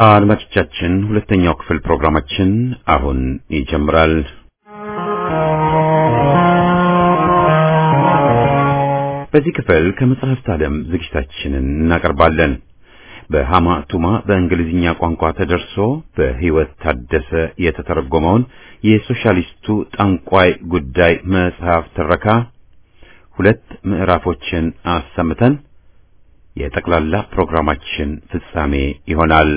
አድማጮቻችን ሁለተኛው ክፍል ፕሮግራማችን አሁን ይጀምራል። በዚህ ክፍል ከመጽሐፍት ዓለም ዝግጅታችንን እናቀርባለን። በሃማ ቱማ በእንግሊዝኛ ቋንቋ ተደርሶ በሕይወት ታደሰ የተተረጎመውን የሶሻሊስቱ ጠንቋይ ጉዳይ መጽሐፍ ትረካ ሁለት ምዕራፎችን አሰምተን የጠቅላላ ፕሮግራማችን ፍጻሜ ይሆናል።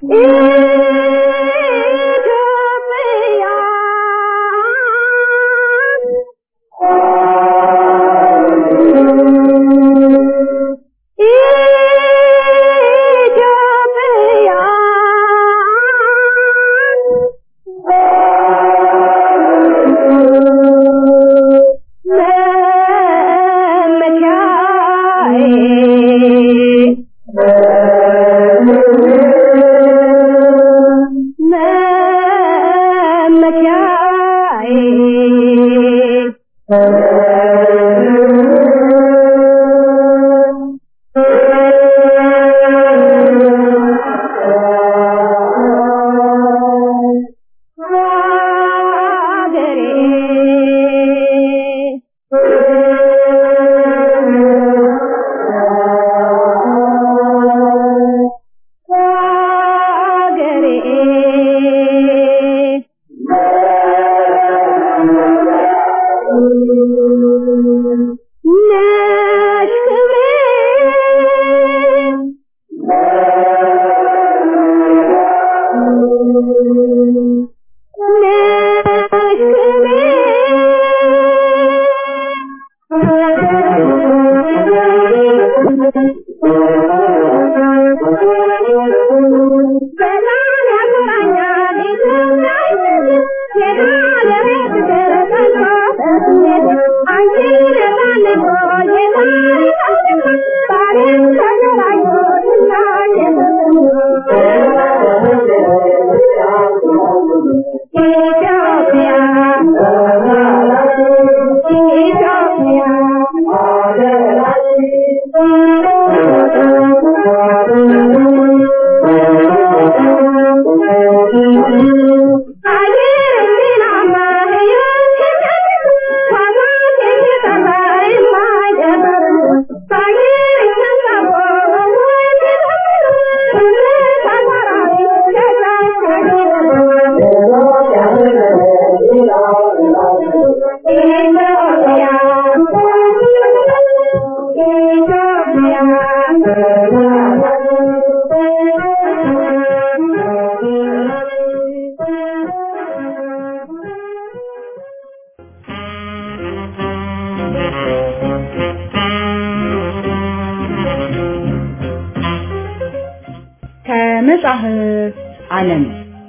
ከመጽሐፍት ዓለም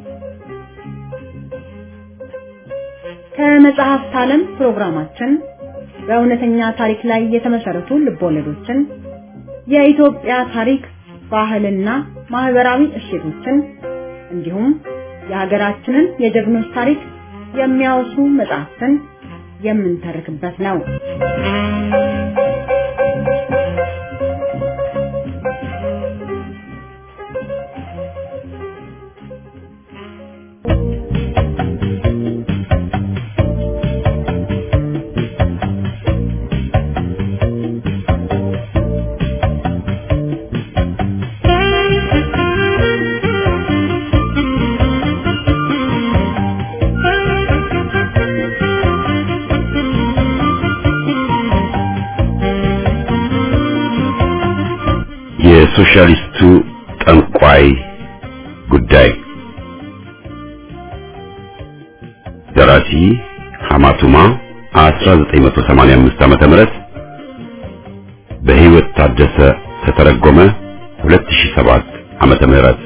ከመጽሐፍት ዓለም ፕሮግራማችን በእውነተኛ ታሪክ ላይ የተመሰረቱ ልቦለዶችን፣ የኢትዮጵያ ታሪክ፣ ባህልና ማህበራዊ እሴቶችን እንዲሁም የሀገራችንን የጀግኖች ታሪክ የሚያወሱ መጽሐፍትን የምንተርክበት ነው። የሶሻሊስቱ ጠንቋይ ጉዳይ ደራሲ ሐማቱማ 1985 ዓመተ ምህረት በሕይወት ታደሰ ተተረጎመ 2007 ዓመተ ምህረት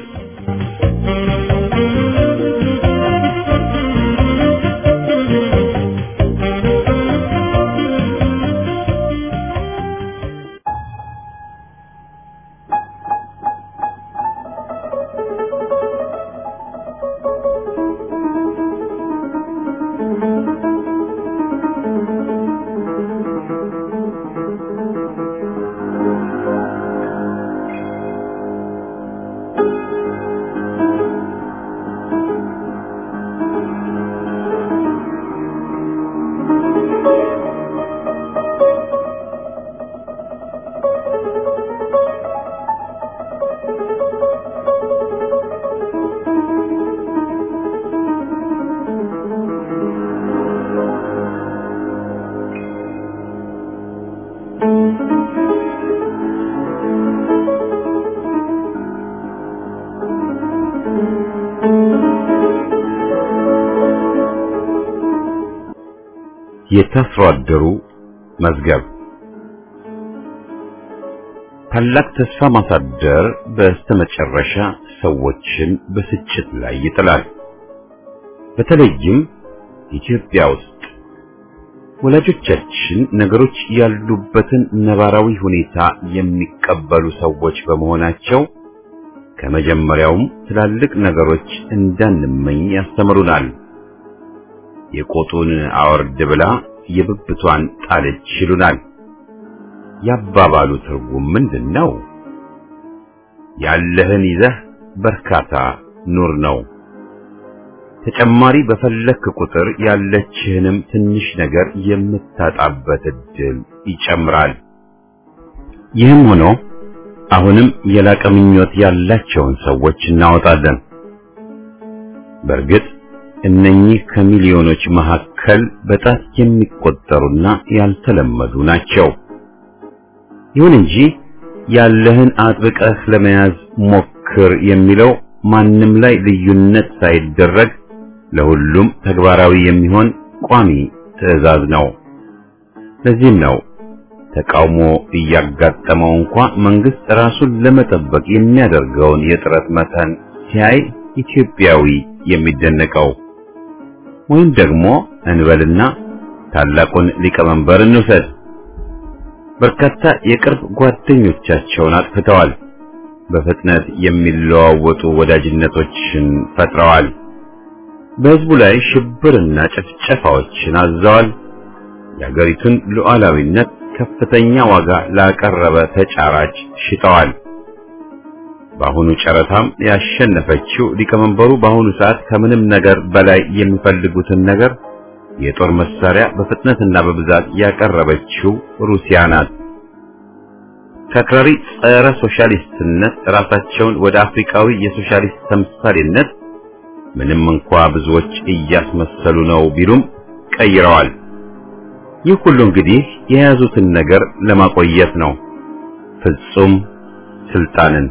የታስሮ አደሩ መዝገብ ታላቅ ተስፋ ማሳደር በስተመጨረሻ ሰዎችን በስጭት ላይ ይጥላል። በተለይም ኢትዮጵያ ውስጥ ወላጆቻችን ነገሮች ያሉበትን ነባራዊ ሁኔታ የሚቀበሉ ሰዎች በመሆናቸው ከመጀመሪያውም ትላልቅ ነገሮች እንዳንመኝ ያስተምሩናል። የቆጡን አወርድ ብላ የብብቷን ጣለች ይሉናል። ያባባሉ ትርጉም ምንድን ነው? ያለህን ይዘህ በርካታ ኑር ነው። ተጨማሪ በፈለክ ቁጥር ያለችህንም ትንሽ ነገር የምታጣበት እድል ይጨምራል። ይህም ሆኖ አሁንም የላቀ ምኞት ያላቸውን ሰዎች እናወጣለን። በእርግጥ እነኚህ ከሚሊዮኖች መካከል በጣት የሚቆጠሩና ያልተለመዱ ናቸው። ይሁን እንጂ ያለህን አጥብቀህ ለመያዝ ሞክር የሚለው ማንም ላይ ልዩነት ሳይደረግ ለሁሉም ተግባራዊ የሚሆን ቋሚ ትዕዛዝ ነው። ለዚህም ነው ተቃውሞ እያጋጠመው እንኳ መንግስት ራሱን ለመጠበቅ የሚያደርገውን የጥረት መጠን ሲያይ ኢትዮጵያዊ የሚደነቀው። ወይም ደግሞ እንበልና ታላቁን ሊቀመንበር እንውሰድ። በርካታ የቅርብ ጓደኞቻቸውን አጥፍተዋል። በፍጥነት የሚለዋወጡ ወዳጅነቶችን ፈጥረዋል። በህዝቡ ላይ ሽብርና ጭፍጨፋዎችን አዘዋል። የአገሪቱን ሉዓላዊነት ከፍተኛ ዋጋ ላቀረበ ተጫራች ሽጠዋል። በአሁኑ ጨረታም ያሸነፈችው ሊቀመንበሩ በአሁኑ ሰዓት ከምንም ነገር በላይ የሚፈልጉትን ነገር የጦር መሳሪያ በፍጥነትና በብዛት ያቀረበችው ሩሲያ ናት። ከአክራሪ ጸረ ሶሻሊስትነት ራሳቸውን ወደ አፍሪካዊ የሶሻሊስት ተምሳሌነት ምንም እንኳ ብዙዎች እያስመሰሉ ነው ቢሉም ቀይረዋል። ይህ ሁሉ እንግዲህ የያዙትን ነገር ለማቆየት ነው፣ ፍጹም ስልጣንን።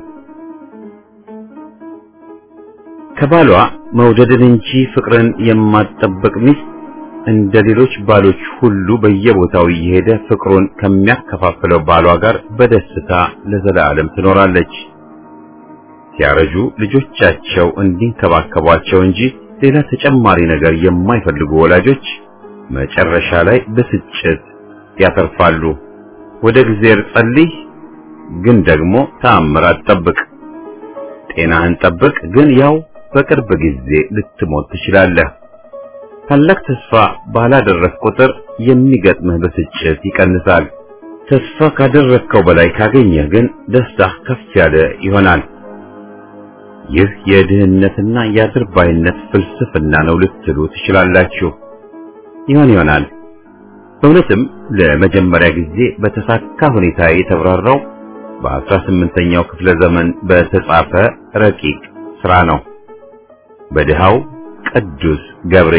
ከባሏ መውደድን እንጂ ፍቅርን የማትጠብቅ ሚስት እንደ ሌሎች ባሎች ሁሉ በየቦታው እየሄደ ፍቅሩን ከሚያከፋፍለው ባሏ ጋር በደስታ ለዘላለም ትኖራለች። ሲያረጁ ልጆቻቸው እንዲንከባከቧቸው እንጂ ሌላ ተጨማሪ ነገር የማይፈልጉ ወላጆች መጨረሻ ላይ ብስጭት ያተርፋሉ። ወደ እግዚአብሔር ጸልይ፣ ግን ደግሞ ተአምራት ጠብቅ። ጤናህን ጠብቅ፣ ግን ያው በቅርብ ጊዜ ልትሞት ትችላለህ። ታላቅ ተስፋ ባላደረግ ቁጥር የሚገጥምህ ብስጭት ይቀንሳል። ተስፋ ካደረግከው በላይ ካገኘህ ግን ደስታህ ከፍ ያለ ይሆናል። ይህ የድህነትና የአድርባይነት ፍልስፍና ነው ልትሉ ትችላላችሁ። ይሆን ይሆናል። በእውነትም ለመጀመሪያ ጊዜ በተሳካ ሁኔታ የተብራራው በአስራ ስምንተኛው ክፍለ ዘመን በተጻፈ ረቂቅ ሥራ ነው። በድሃው ቅዱስ ገብሬ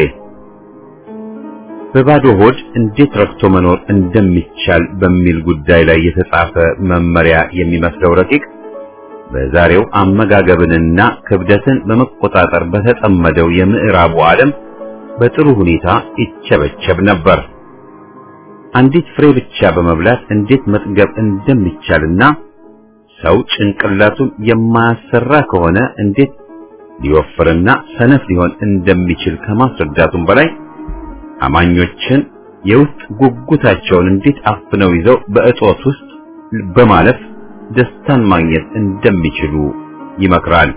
በባዶ ሆድ እንዴት ረክቶ መኖር እንደሚቻል በሚል ጉዳይ ላይ የተጻፈ መመሪያ የሚመስለው ረቂቅ በዛሬው አመጋገብንና ክብደትን በመቆጣጠር በተጠመደው የምዕራቡ ዓለም በጥሩ ሁኔታ ይቸበቸብ ነበር። አንዲት ፍሬ ብቻ በመብላት እንዴት መጥገብ እንደሚቻልና ሰው ጭንቅላቱን የማያሰራ ከሆነ እንዴት ሊወፍርና ሰነፍ ሊሆን እንደሚችል ከማስረዳቱም በላይ አማኞችን የውስጥ ጉጉታቸውን እንዴት አፍነው ይዘው በእጦት ውስጥ በማለፍ ደስታን ማግኘት እንደሚችሉ ይመክራል።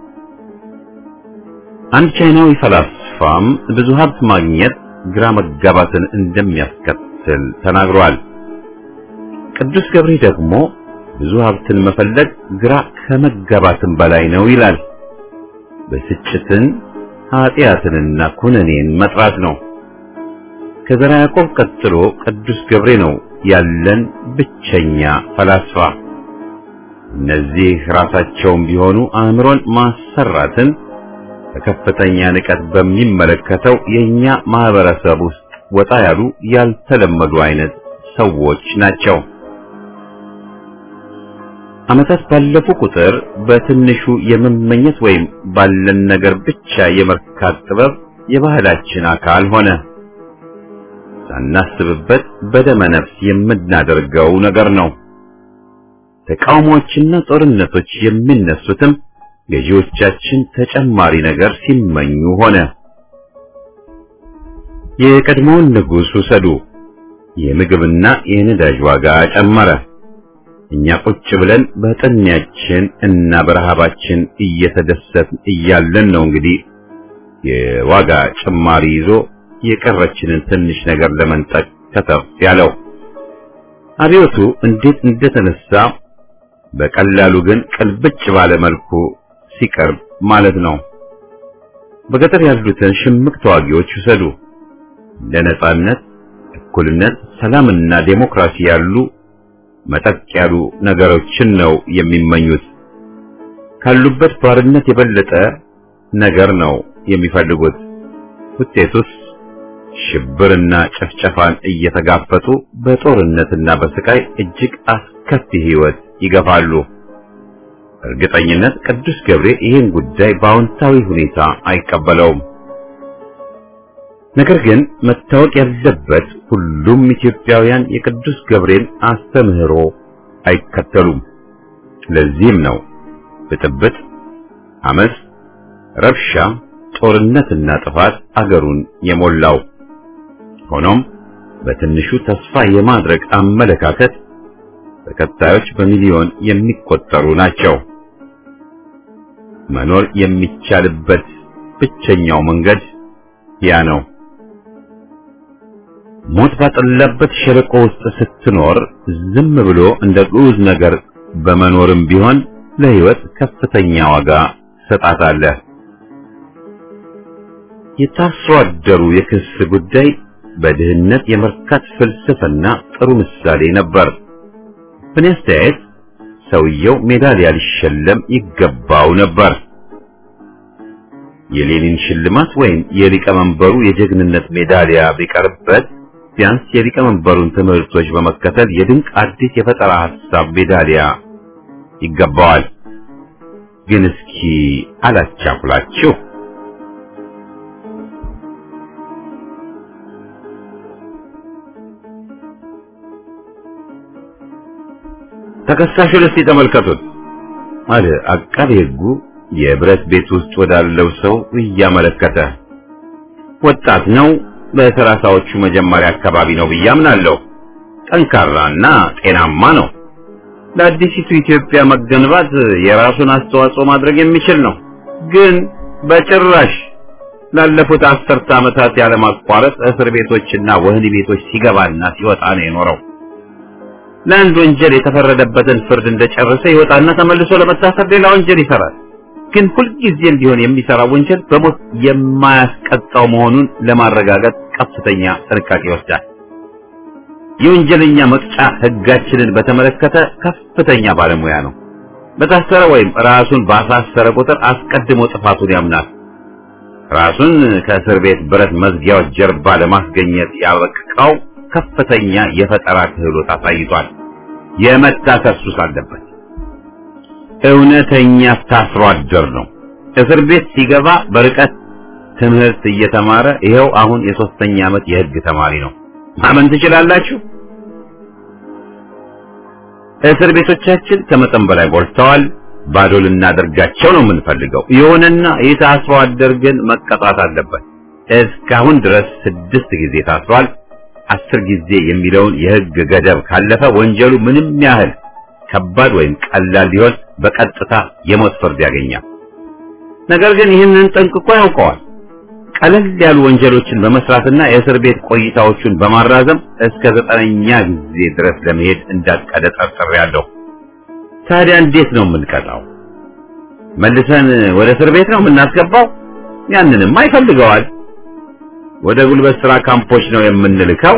አንድ ቻይናዊ ፈላስፋም ብዙ ሀብት ማግኘት ግራ መጋባትን እንደሚያስከትል ተናግሯል። ቅዱስ ገብሬ ደግሞ ብዙ ሀብትን መፈለግ ግራ ከመጋባትን በላይ ነው ይላል። ብስጭትን ኃጢአትንና ኩነኔን መጥራት ነው። ከዘራ ያዕቆብ ቀጥሎ ቅዱስ ገብሬ ነው ያለን ብቸኛ ፈላስፋ። እነዚህ ራሳቸውም ቢሆኑ አእምሮን ማሰራትን በከፍተኛ ንቀት በሚመለከተው የኛ ማህበረሰብ ውስጥ ወጣ ያሉ ያልተለመዱ አይነት ሰዎች ናቸው። ዓመታት ባለፉ ቁጥር በትንሹ የመመኘት ወይም ባለን ነገር ብቻ የመርካት ጥበብ የባህላችን አካል ሆነ። ሳናስብበት በደመ ነፍስ የምናደርገው ነገር ነው። ተቃውሞዎችና ጦርነቶች የሚነሱትም ገዢዎቻችን ተጨማሪ ነገር ሲመኙ ሆነ። የቀድሞውን ንጉሥ ውሰዱ። የምግብና የነዳጅ ዋጋ ጨመረ። እኛ ቁጭ ብለን በጥንያችን እና በረሃባችን እየተደሰትን እያለን ነው እንግዲህ የዋጋ ጭማሪ ይዞ የቀረችንን ትንሽ ነገር ለመንጠቅ ከተፍ ያለው። አብዮቱ እንዴት እንደተነሳ በቀላሉ ግን ቅልብጭ ባለ መልኩ ሲቀርብ ማለት ነው። በገጠር ያሉትን ሽምቅ ተዋጊዎች ውሰዱ። ለነጻነት፣ እኩልነት፣ ሰላምና ዴሞክራሲ ያሉ መጠቅ ያሉ ነገሮችን ነው የሚመኙት። ካሉበት ባርነት የበለጠ ነገር ነው የሚፈልጉት። ውጤቱስ ሽብርና ጭፍጨፋን እየተጋፈጡ በጦርነትና በስቃይ እጅግ አስከፊ ሕይወት ይገፋሉ። እርግጠኝነት ቅዱስ ገብርኤል ይህን ጉዳይ በአዎንታዊ ሁኔታ አይቀበለውም። ነገር ግን መታወቅ ያለበት ሁሉም ኢትዮጵያውያን የቅዱስ ገብርኤል አስተምህሮ አይከተሉም። ለዚህም ነው ብጥብጥ፣ አመፅ፣ ረብሻ፣ ጦርነትና ጥፋት አገሩን የሞላው። ሆኖም በትንሹ ተስፋ የማድረግ አመለካከት ተከታዮች በሚሊዮን የሚቆጠሩ ናቸው። መኖር የሚቻልበት ብቸኛው መንገድ ያ ነው። ሞት ባጠላበት ሸለቆ ውስጥ ስትኖር ዝም ብሎ እንደ ግዑዝ ነገር በመኖርም ቢሆን ለሕይወት ከፍተኛ ዋጋ ትሰጣታለህ። የታስሮ አደሩ የክስ ጉዳይ በድህነት የመርካት ፍልስፍና ጥሩ ምሳሌ ነበር። በእኔ አስተያየት ሰውየው ሜዳሊያ ሊሸለም ይገባው ነበር። የሌኒን ሽልማት ወይም የሊቀመንበሩ የጀግንነት ሜዳሊያ ቢቀርበት ቢያንስ የሊቀመንበሩን ትምህርቶች በመከተል የድንቅ አዲስ የፈጠራ ሐሳብ ሜዳሊያ ይገባዋል። ግን እስኪ አላቻኩላችሁ። ተከሳሹን እስቲ ተመልከቱት አለ አቃቤ ሕጉ የብረት ቤት ውስጥ ወዳለው ሰው እያመለከተ። ወጣት ነው፣ በሰላሳዎቹ መጀመሪያ አካባቢ ነው ብዬ አምናለሁ። ጠንካራና ጤናማ ነው። ለአዲሲቱ ኢትዮጵያ መገንባት የራሱን አስተዋጽኦ ማድረግ የሚችል ነው። ግን በጭራሽ ላለፉት አስርተ ዓመታት ያለማቋረጥ እስር ቤቶችና ወህኒ ቤቶች ሲገባና ሲወጣ ነው የኖረው። ለአንድ ወንጀል የተፈረደበትን ፍርድ እንደጨረሰ ይወጣና ተመልሶ ለመታሰር ሌላ ወንጀል ይሰራል። ግን ሁልጊዜም ቢሆን የሚሰራው ወንጀል በሞት የማያስቀጣው መሆኑን ለማረጋገጥ ከፍተኛ ጥንቃቄ ይወስዳል። የወንጀለኛ መቅጫ ሕጋችንን በተመለከተ ከፍተኛ ባለሙያ ነው። በታሰረ ወይም ራሱን ባሳሰረ ቁጥር አስቀድሞ ጥፋቱን ያምናል። ራሱን ከእስር ቤት ብረት መዝጊያዎች ጀርባ ለማስገኘት ያበቃው ከፍተኛ የፈጠራ ክህሎት አሳይቷል። የመታሰር ሱስ አለበት። እውነተኛ ታስሮ አደር ነው። እስር ቤት ሲገባ በርቀት ትምህርት እየተማረ ይኸው አሁን የሶስተኛ ዓመት የሕግ ተማሪ ነው። ማመን ትችላላችሁ? እስር ቤቶቻችን ከመጠን በላይ ሞልተዋል። ባዶ ልናደርጋቸው ነው የምንፈልገው። ይሁንና ይህ ታስሮ አደር ግን መቀጣት አለበት። እስካሁን ድረስ ስድስት ጊዜ ታስሯል። አስር ጊዜ የሚለውን የሕግ ገደብ ካለፈ ወንጀሉ ምንም ያህል ከባድ ወይም ቀላል ሊሆን በቀጥታ የሞት ፍርድ ያገኛል። ነገር ግን ይህንን ጠንቅቆ ያውቀዋል። ቀለል ያሉ ወንጀሎችን በመስራትና የእስር ቤት ቆይታዎቹን በማራዘም እስከ ዘጠነኛ ጊዜ ድረስ ለመሄድ እንዳቀደ ጠርጥሬያለሁ። ታዲያ እንዴት ነው የምንቀጣው? መልሰን ወደ እስር ቤት ነው የምናስገባው? ያንንም አይፈልገዋል። ወደ ጉልበት ስራ ካምፖች ነው የምንልከው።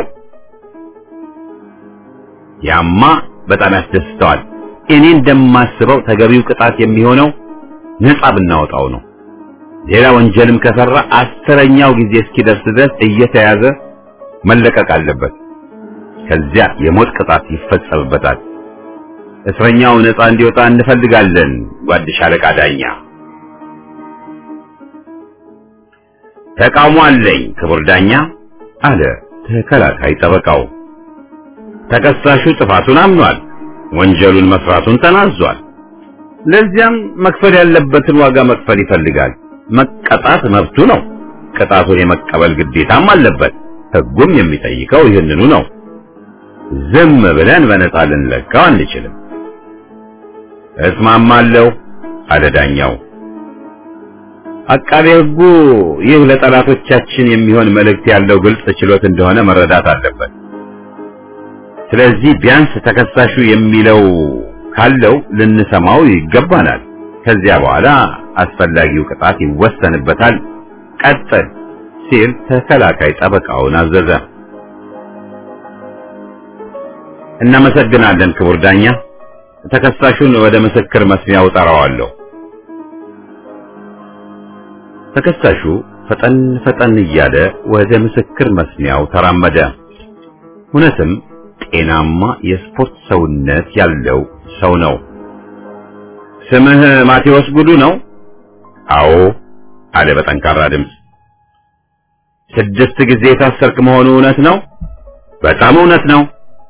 ያማ በጣም ያስደስተዋል። እኔ እንደማስበው ተገቢው ቅጣት የሚሆነው ነፃ ብናወጣው ነው። ሌላ ወንጀልም ከሰራ አስረኛው ጊዜ እስኪደርስ ድረስ እየተያዘ መለቀቅ አለበት። ከዚያ የሞት ቅጣት ይፈጸምበታል። እስረኛው ነፃ እንዲወጣ እንፈልጋለን ጓድ ሻለቃ ዳኛ። ተቃውሞ አለኝ ክቡር ዳኛ አለ ተከላካይ ጠበቃው። ተከሳሹ ጥፋቱን አምኗል፣ ወንጀሉን መስራቱን ተናዟል። ለዚያም መክፈል ያለበትን ዋጋ መክፈል ይፈልጋል። መቀጣት መብቱ ነው። ቅጣቱን የመቀበል ግዴታም አለበት። ሕጉም የሚጠይቀው ይህንኑ ነው። ዝም ብለን በነፃ ልንለቀው አንችልም። እስማማለሁ አለ ዳኛው። አቃቤ ሕጉ ይህ ለጠላቶቻችን የሚሆን መልእክት ያለው ግልጽ ችሎት እንደሆነ መረዳት አለበት። ስለዚህ ቢያንስ ተከሳሹ የሚለው ካለው ልንሰማው ይገባናል። ከዚያ በኋላ አስፈላጊው ቅጣት ይወሰንበታል። ቀጥል ሲል ተከላካይ ጠበቃውን አዘዘ። እናመሰግናለን ክቡር ዳኛ። ተከሳሹን ወደ ምስክር መስሚያው ጠራዋለሁ። ተከሳሹ ፈጠን ፈጠን እያለ ወደ ምስክር መስሚያው ተራመደ። እውነትም ጤናማ የስፖርት ሰውነት ያለው ሰው ነው። ስምህ ማቴዎስ ጉዱ ነው? አዎ አለ በጠንካራ ድምፅ። ስድስት ጊዜ የታሰርክ መሆኑ እውነት ነው? በጣም እውነት ነው።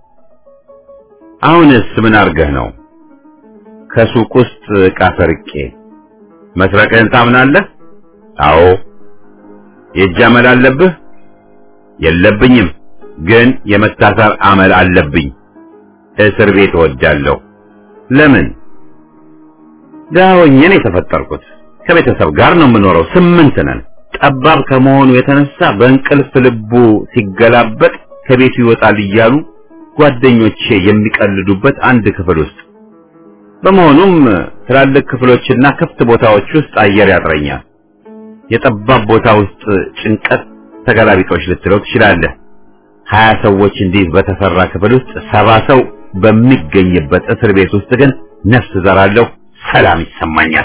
አሁንስ ምን አድርገህ ነው? ከሱቅ ውስጥ ዕቃ ሰርቄ። መስረቅህን ታምናለህ? አዎ። የእጅ አመል አለብህ? የለብኝም፣ ግን የመታሰር አመል አለብኝ። እስር ቤት እወዳለሁ። ለምን? ደሃ ሆኜ ነው የተፈጠርኩት። ከቤተሰብ ጋር ነው የምኖረው። ስምንት ነን። ጠባብ ከመሆኑ የተነሳ በእንቅልፍ ልቡ ሲገላበጥ ከቤቱ ይወጣል እያሉ ጓደኞቼ የሚቀልዱበት አንድ ክፍል ውስጥ በመሆኑም ትላልቅ ክፍሎችና ክፍት ቦታዎች ውስጥ አየር ያጥረኛል። የጠባብ ቦታ ውስጥ ጭንቀት ተገላቢጦች ልትለው ትችላለህ። ሀያ ሰዎች እንዲህ በተሰራ ክፍል ውስጥ ሰባ ሰው በሚገኝበት እስር ቤት ውስጥ ግን ነፍስ ዘራለሁ፣ ሰላም ይሰማኛል።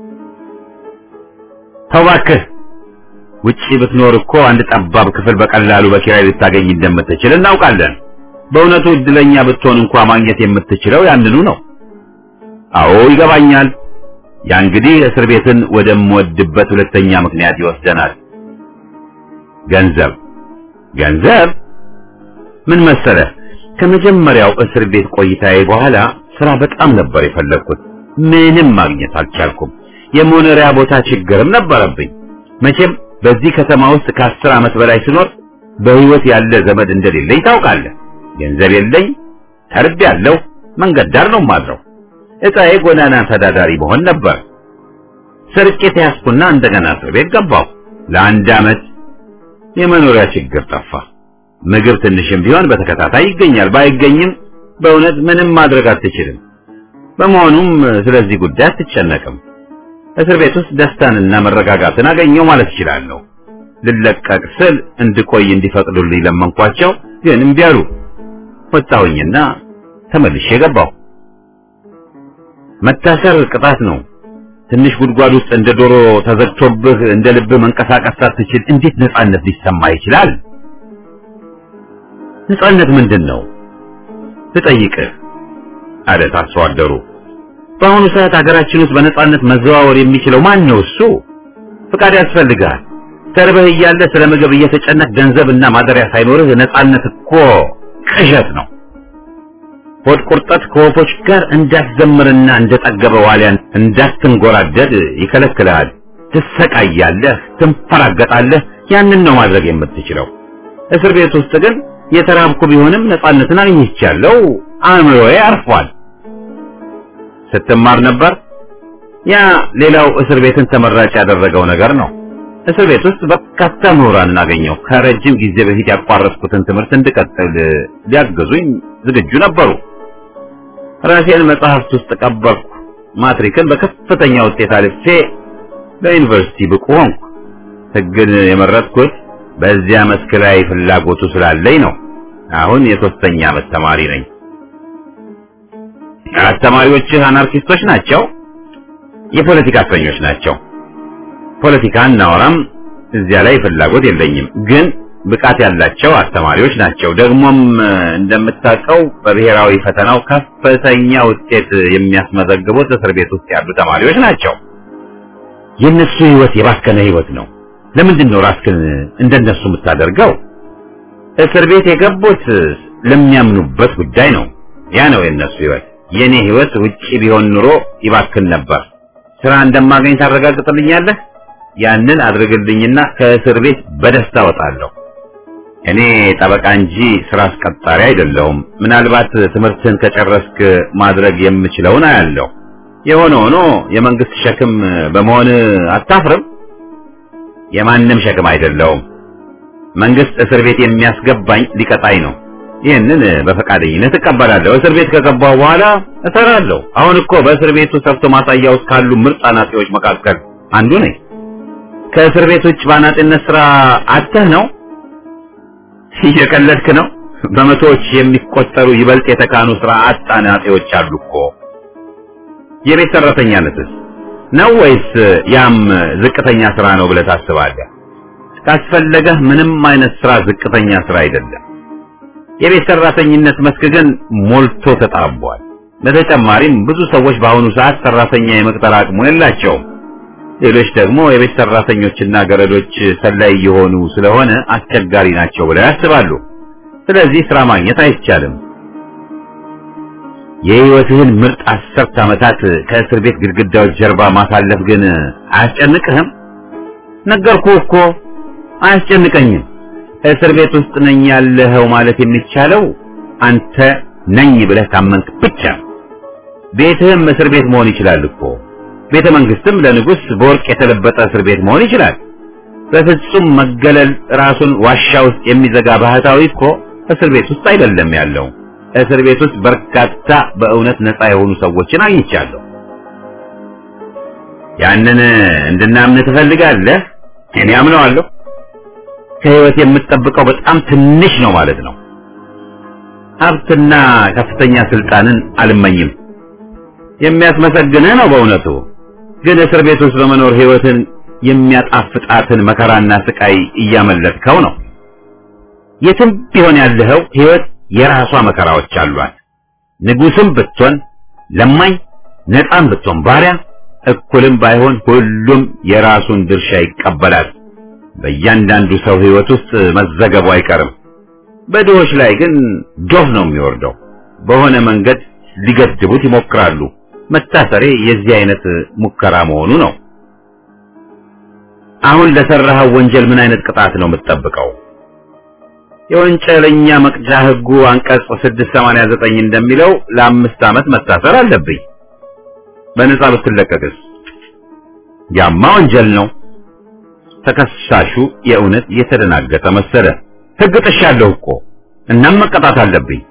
ተው እባክህ። ውጪ ብትኖር እኮ አንድ ጠባብ ክፍል በቀላሉ በኪራይ ልታገኝ እንደምትችል እናውቃለን። በእውነቱ እድለኛ ብትሆን እንኳ ማግኘት የምትችለው ያንኑ ነው። አዎ ይገባኛል። ያ እንግዲህ እስር ቤትን ወደምወድበት ሁለተኛ ምክንያት ይወስደናል። ገንዘብ ገንዘብ ምን መሰለህ፣ ከመጀመሪያው እስር ቤት ቆይታዬ በኋላ ስራ በጣም ነበር የፈለግኩት። ምንም ማግኘት አልቻልኩም። የመኖሪያ ቦታ ችግርም ነበረብኝ። መቼም በዚህ ከተማ ውስጥ ከአስር ዓመት በላይ ስኖር በህይወት ያለ ዘመድ እንደሌለኝ ታውቃለህ። ገንዘብ የለኝ፣ ተርቤያለሁ፣ መንገድ ዳር ነው የማድረው። እጣዬ ጎዳና ተዳዳሪ መሆን ነበር። ሰርቄ ተያዝኩና እንደገና እስር ቤት ገባሁ። ለአንድ ዓመት የመኖሪያ ችግር ጠፋ። ምግብ ትንሽም ቢሆን በተከታታይ ይገኛል። ባይገኝም በእውነት ምንም ማድረግ አትችልም። በመሆኑም ስለዚህ ጉዳይ አትጨነቅም። እስር ቤት ውስጥ ደስታንና መረጋጋትን አገኘው ማለት እችላለሁ። ልለቀቅ ስል እንድቆይ እንዲፈቅዱልኝ ለመንኳቸው፣ ግን እምቢ አሉ። ወጣሁኝና ተመልሼ ገባሁ። መታሰር ቅጣት ነው። ትንሽ ጉድጓድ ውስጥ እንደ ዶሮ ተዘግቶብህ እንደ ልብህ መንቀሳቀስ ሳትችል እንዴት ነጻነት ሊሰማ ይችላል? ነጻነት ምንድን ነው ልጠይቅህ አለ ታስሮ አደሩ። በአሁኑ ሰዓት ሀገራችን ውስጥ በነጻነት መዘዋወር የሚችለው ማን ነው? እሱ ፍቃድ ያስፈልጋል። ተርበህ እያለ ስለ ምግብ እየተጨነቅ ገንዘብና ማደሪያ ሳይኖርህ ነጻነት እኮ ቅዠት ነው። ሆድ ቁርጠት ከወፎች ጋር እንዳትዘምርና እንደጠገበ ዋልያን እንዳትንጎራደድ ይከለክልሃል። ትሰቃያለህ፣ ትንፈራገጣለህ። ያንን ነው ማድረግ የምትችለው። እስር ቤት ውስጥ ግን የተራብኩ ቢሆንም ነጻነትን አግኝቻለሁ። አእምሮዬ አርፏል። ስትማር ነበር። ያ ሌላው እስር ቤትን ተመራጭ ያደረገው ነገር ነው። እስር ቤት ውስጥ በርካታ ምሁራንን አገኘሁ። ከረጅም ጊዜ በፊት ያቋረጥኩትን ትምህርት እንድቀጥል ሊያግዙኝ ዝግጁ ነበሩ። ራሴን መጽሐፍት ውስጥ ቀበርኩ። ማትሪክን በከፍተኛ ውጤት አልፌ ለዩኒቨርሲቲ ብቁ ሆንኩ። ሕግን የመረጥኩት በዚያ መስክ ላይ ፍላጎቱ ስላለኝ ነው። አሁን የሶስተኛ ዓመት ተማሪ ነኝ። አስተማሪዎችህ አናርኪስቶች ናቸው? የፖለቲካ እስረኞች ናቸው። ፖለቲካ እናወራም፣ እዚያ ላይ ፍላጎት የለኝም። ግን ብቃት ያላቸው አስተማሪዎች ናቸው። ደግሞም እንደምታውቀው በብሔራዊ ፈተናው ከፍተኛ ውጤት የሚያስመዘግቡት እስር ቤት ውስጥ ያሉ ተማሪዎች ናቸው። የእነሱ ህይወት የባከነ ህይወት ነው። ለምንድን ነው ራስህን እንደነሱ የምታደርገው? እስር ቤት የገቡት ለሚያምኑበት ጉዳይ ነው። ያ ነው የእነሱ ህይወት። የኔ ህይወት ውጪ ቢሆን ኑሮ ይባክን ነበር። ስራ እንደማገኝ ታረጋግጥልኛለህ? ያንን አድርግልኝና ከእስር ቤት በደስታ ወጣለሁ። እኔ ጠበቃ እንጂ ስራ አስቀጣሪ አይደለሁም። ምናልባት ትምህርትን ከጨረስክ ማድረግ የምችለውን አያለሁ። የሆነ ሆኖ የመንግስት ሸክም በመሆን አታፍርም? የማንም ሸክም አይደለሁም። መንግስት እስር ቤት የሚያስገባኝ ሊቀጣኝ ነው። ይህንን በፈቃደኝነት እቀበላለሁ። እስር ቤት ከገባሁ በኋላ እሰራለሁ። አሁን እኮ በእስር ቤቱ ሰርቶ ማሳያ ውስጥ ካሉ ምርጥ አናጢዎች መካከል አንዱ ነኝ። ከእስር ቤት ውጭ በአናጢነት ስራ አተህ ነው? እየቀለድክ ነው? በመቶዎች የሚቆጠሩ ይበልጥ የተካኑ ስራ አጥ አናጢዎች አሉ እኮ። የቤት ሰራተኛነትስ ነው ወይስ ያም ዝቅተኛ ስራ ነው ብለህ ታስባለህ? ካስፈለገህ ምንም አይነት ስራ ዝቅተኛ ስራ አይደለም። የቤት ሰራተኝነት መስክ ግን ሞልቶ ተጣቧል። በተጨማሪም ብዙ ሰዎች በአሁኑ ሰዓት ሰራተኛ የመቅጠር አቅሙ የላቸውም። ሌሎች ደግሞ የቤት ሰራተኞችና ገረዶች ሰላይ የሆኑ ስለሆነ አስቸጋሪ ናቸው ብለው ያስባሉ። ስለዚህ ስራ ማግኘት አይቻልም። የህይወትህን ምርጥ አስርት ዓመታት ከእስር ቤት ግድግዳዎች ጀርባ ማሳለፍ ግን አያስጨንቅህም? ነገርኩህ እኮ አያስጨንቀኝም። እስር ቤት ውስጥ ነኝ ያለኸው ማለት የሚቻለው አንተ ነኝ ብለህ ካመንክ ብቻ ነው። ቤትህም እስር ቤት መሆን ይችላል እኮ። ቤተ መንግስትም ለንጉስ በወርቅ የተለበጠ እስር ቤት መሆን ይችላል። በፍጹም መገለል ራሱን ዋሻ ውስጥ የሚዘጋ ባህታዊ እኮ እስር ቤት ውስጥ አይደለም ያለው። እስር ቤት ውስጥ በርካታ በእውነት ነፃ የሆኑ ሰዎችን አግኝቻለሁ። ያንን እንድናምን ትፈልጋለህ? እኔ አምነዋለሁ። ከህይወት የምትጠብቀው በጣም ትንሽ ነው ማለት ነው። ሀብትና ከፍተኛ ስልጣንን አልመኝም። የሚያስመሰግንህ ነው በእውነቱ። ግን እስር ቤት ውስጥ በመኖር ህይወትን የሚያጣፍጣትን መከራና ስቃይ እያመለጥከው ነው። የትም ቢሆን ያለኸው ህይወት የራሷ መከራዎች አሏት። ንጉስም ብትሆን ለማኝ፣ ነፃም ብትሆን ባሪያ፣ እኩልም ባይሆን ሁሉም የራሱን ድርሻ ይቀበላል። በእያንዳንዱ ሰው ህይወት ውስጥ መዘገቡ አይቀርም። በድሆች ላይ ግን ዶፍ ነው የሚወርደው። በሆነ መንገድ ሊገድቡት ይሞክራሉ። መታሰሬ የዚህ አይነት ሙከራ መሆኑ ነው። አሁን ለሰራኸው ወንጀል ምን አይነት ቅጣት ነው የምትጠብቀው? የወንጀለኛ መቅጫ ህጉ አንቀጽ 689 እንደሚለው ለአምስት ዓመት መታሰር አለብኝ። በነፃ ብትለቀቅስ? ያማ ወንጀል ነው። ተከሳሹ የእውነት የተደናገጠ መሰለ። ህግ ጥሻለሁ እኮ እናም መቀጣት አለብኝ።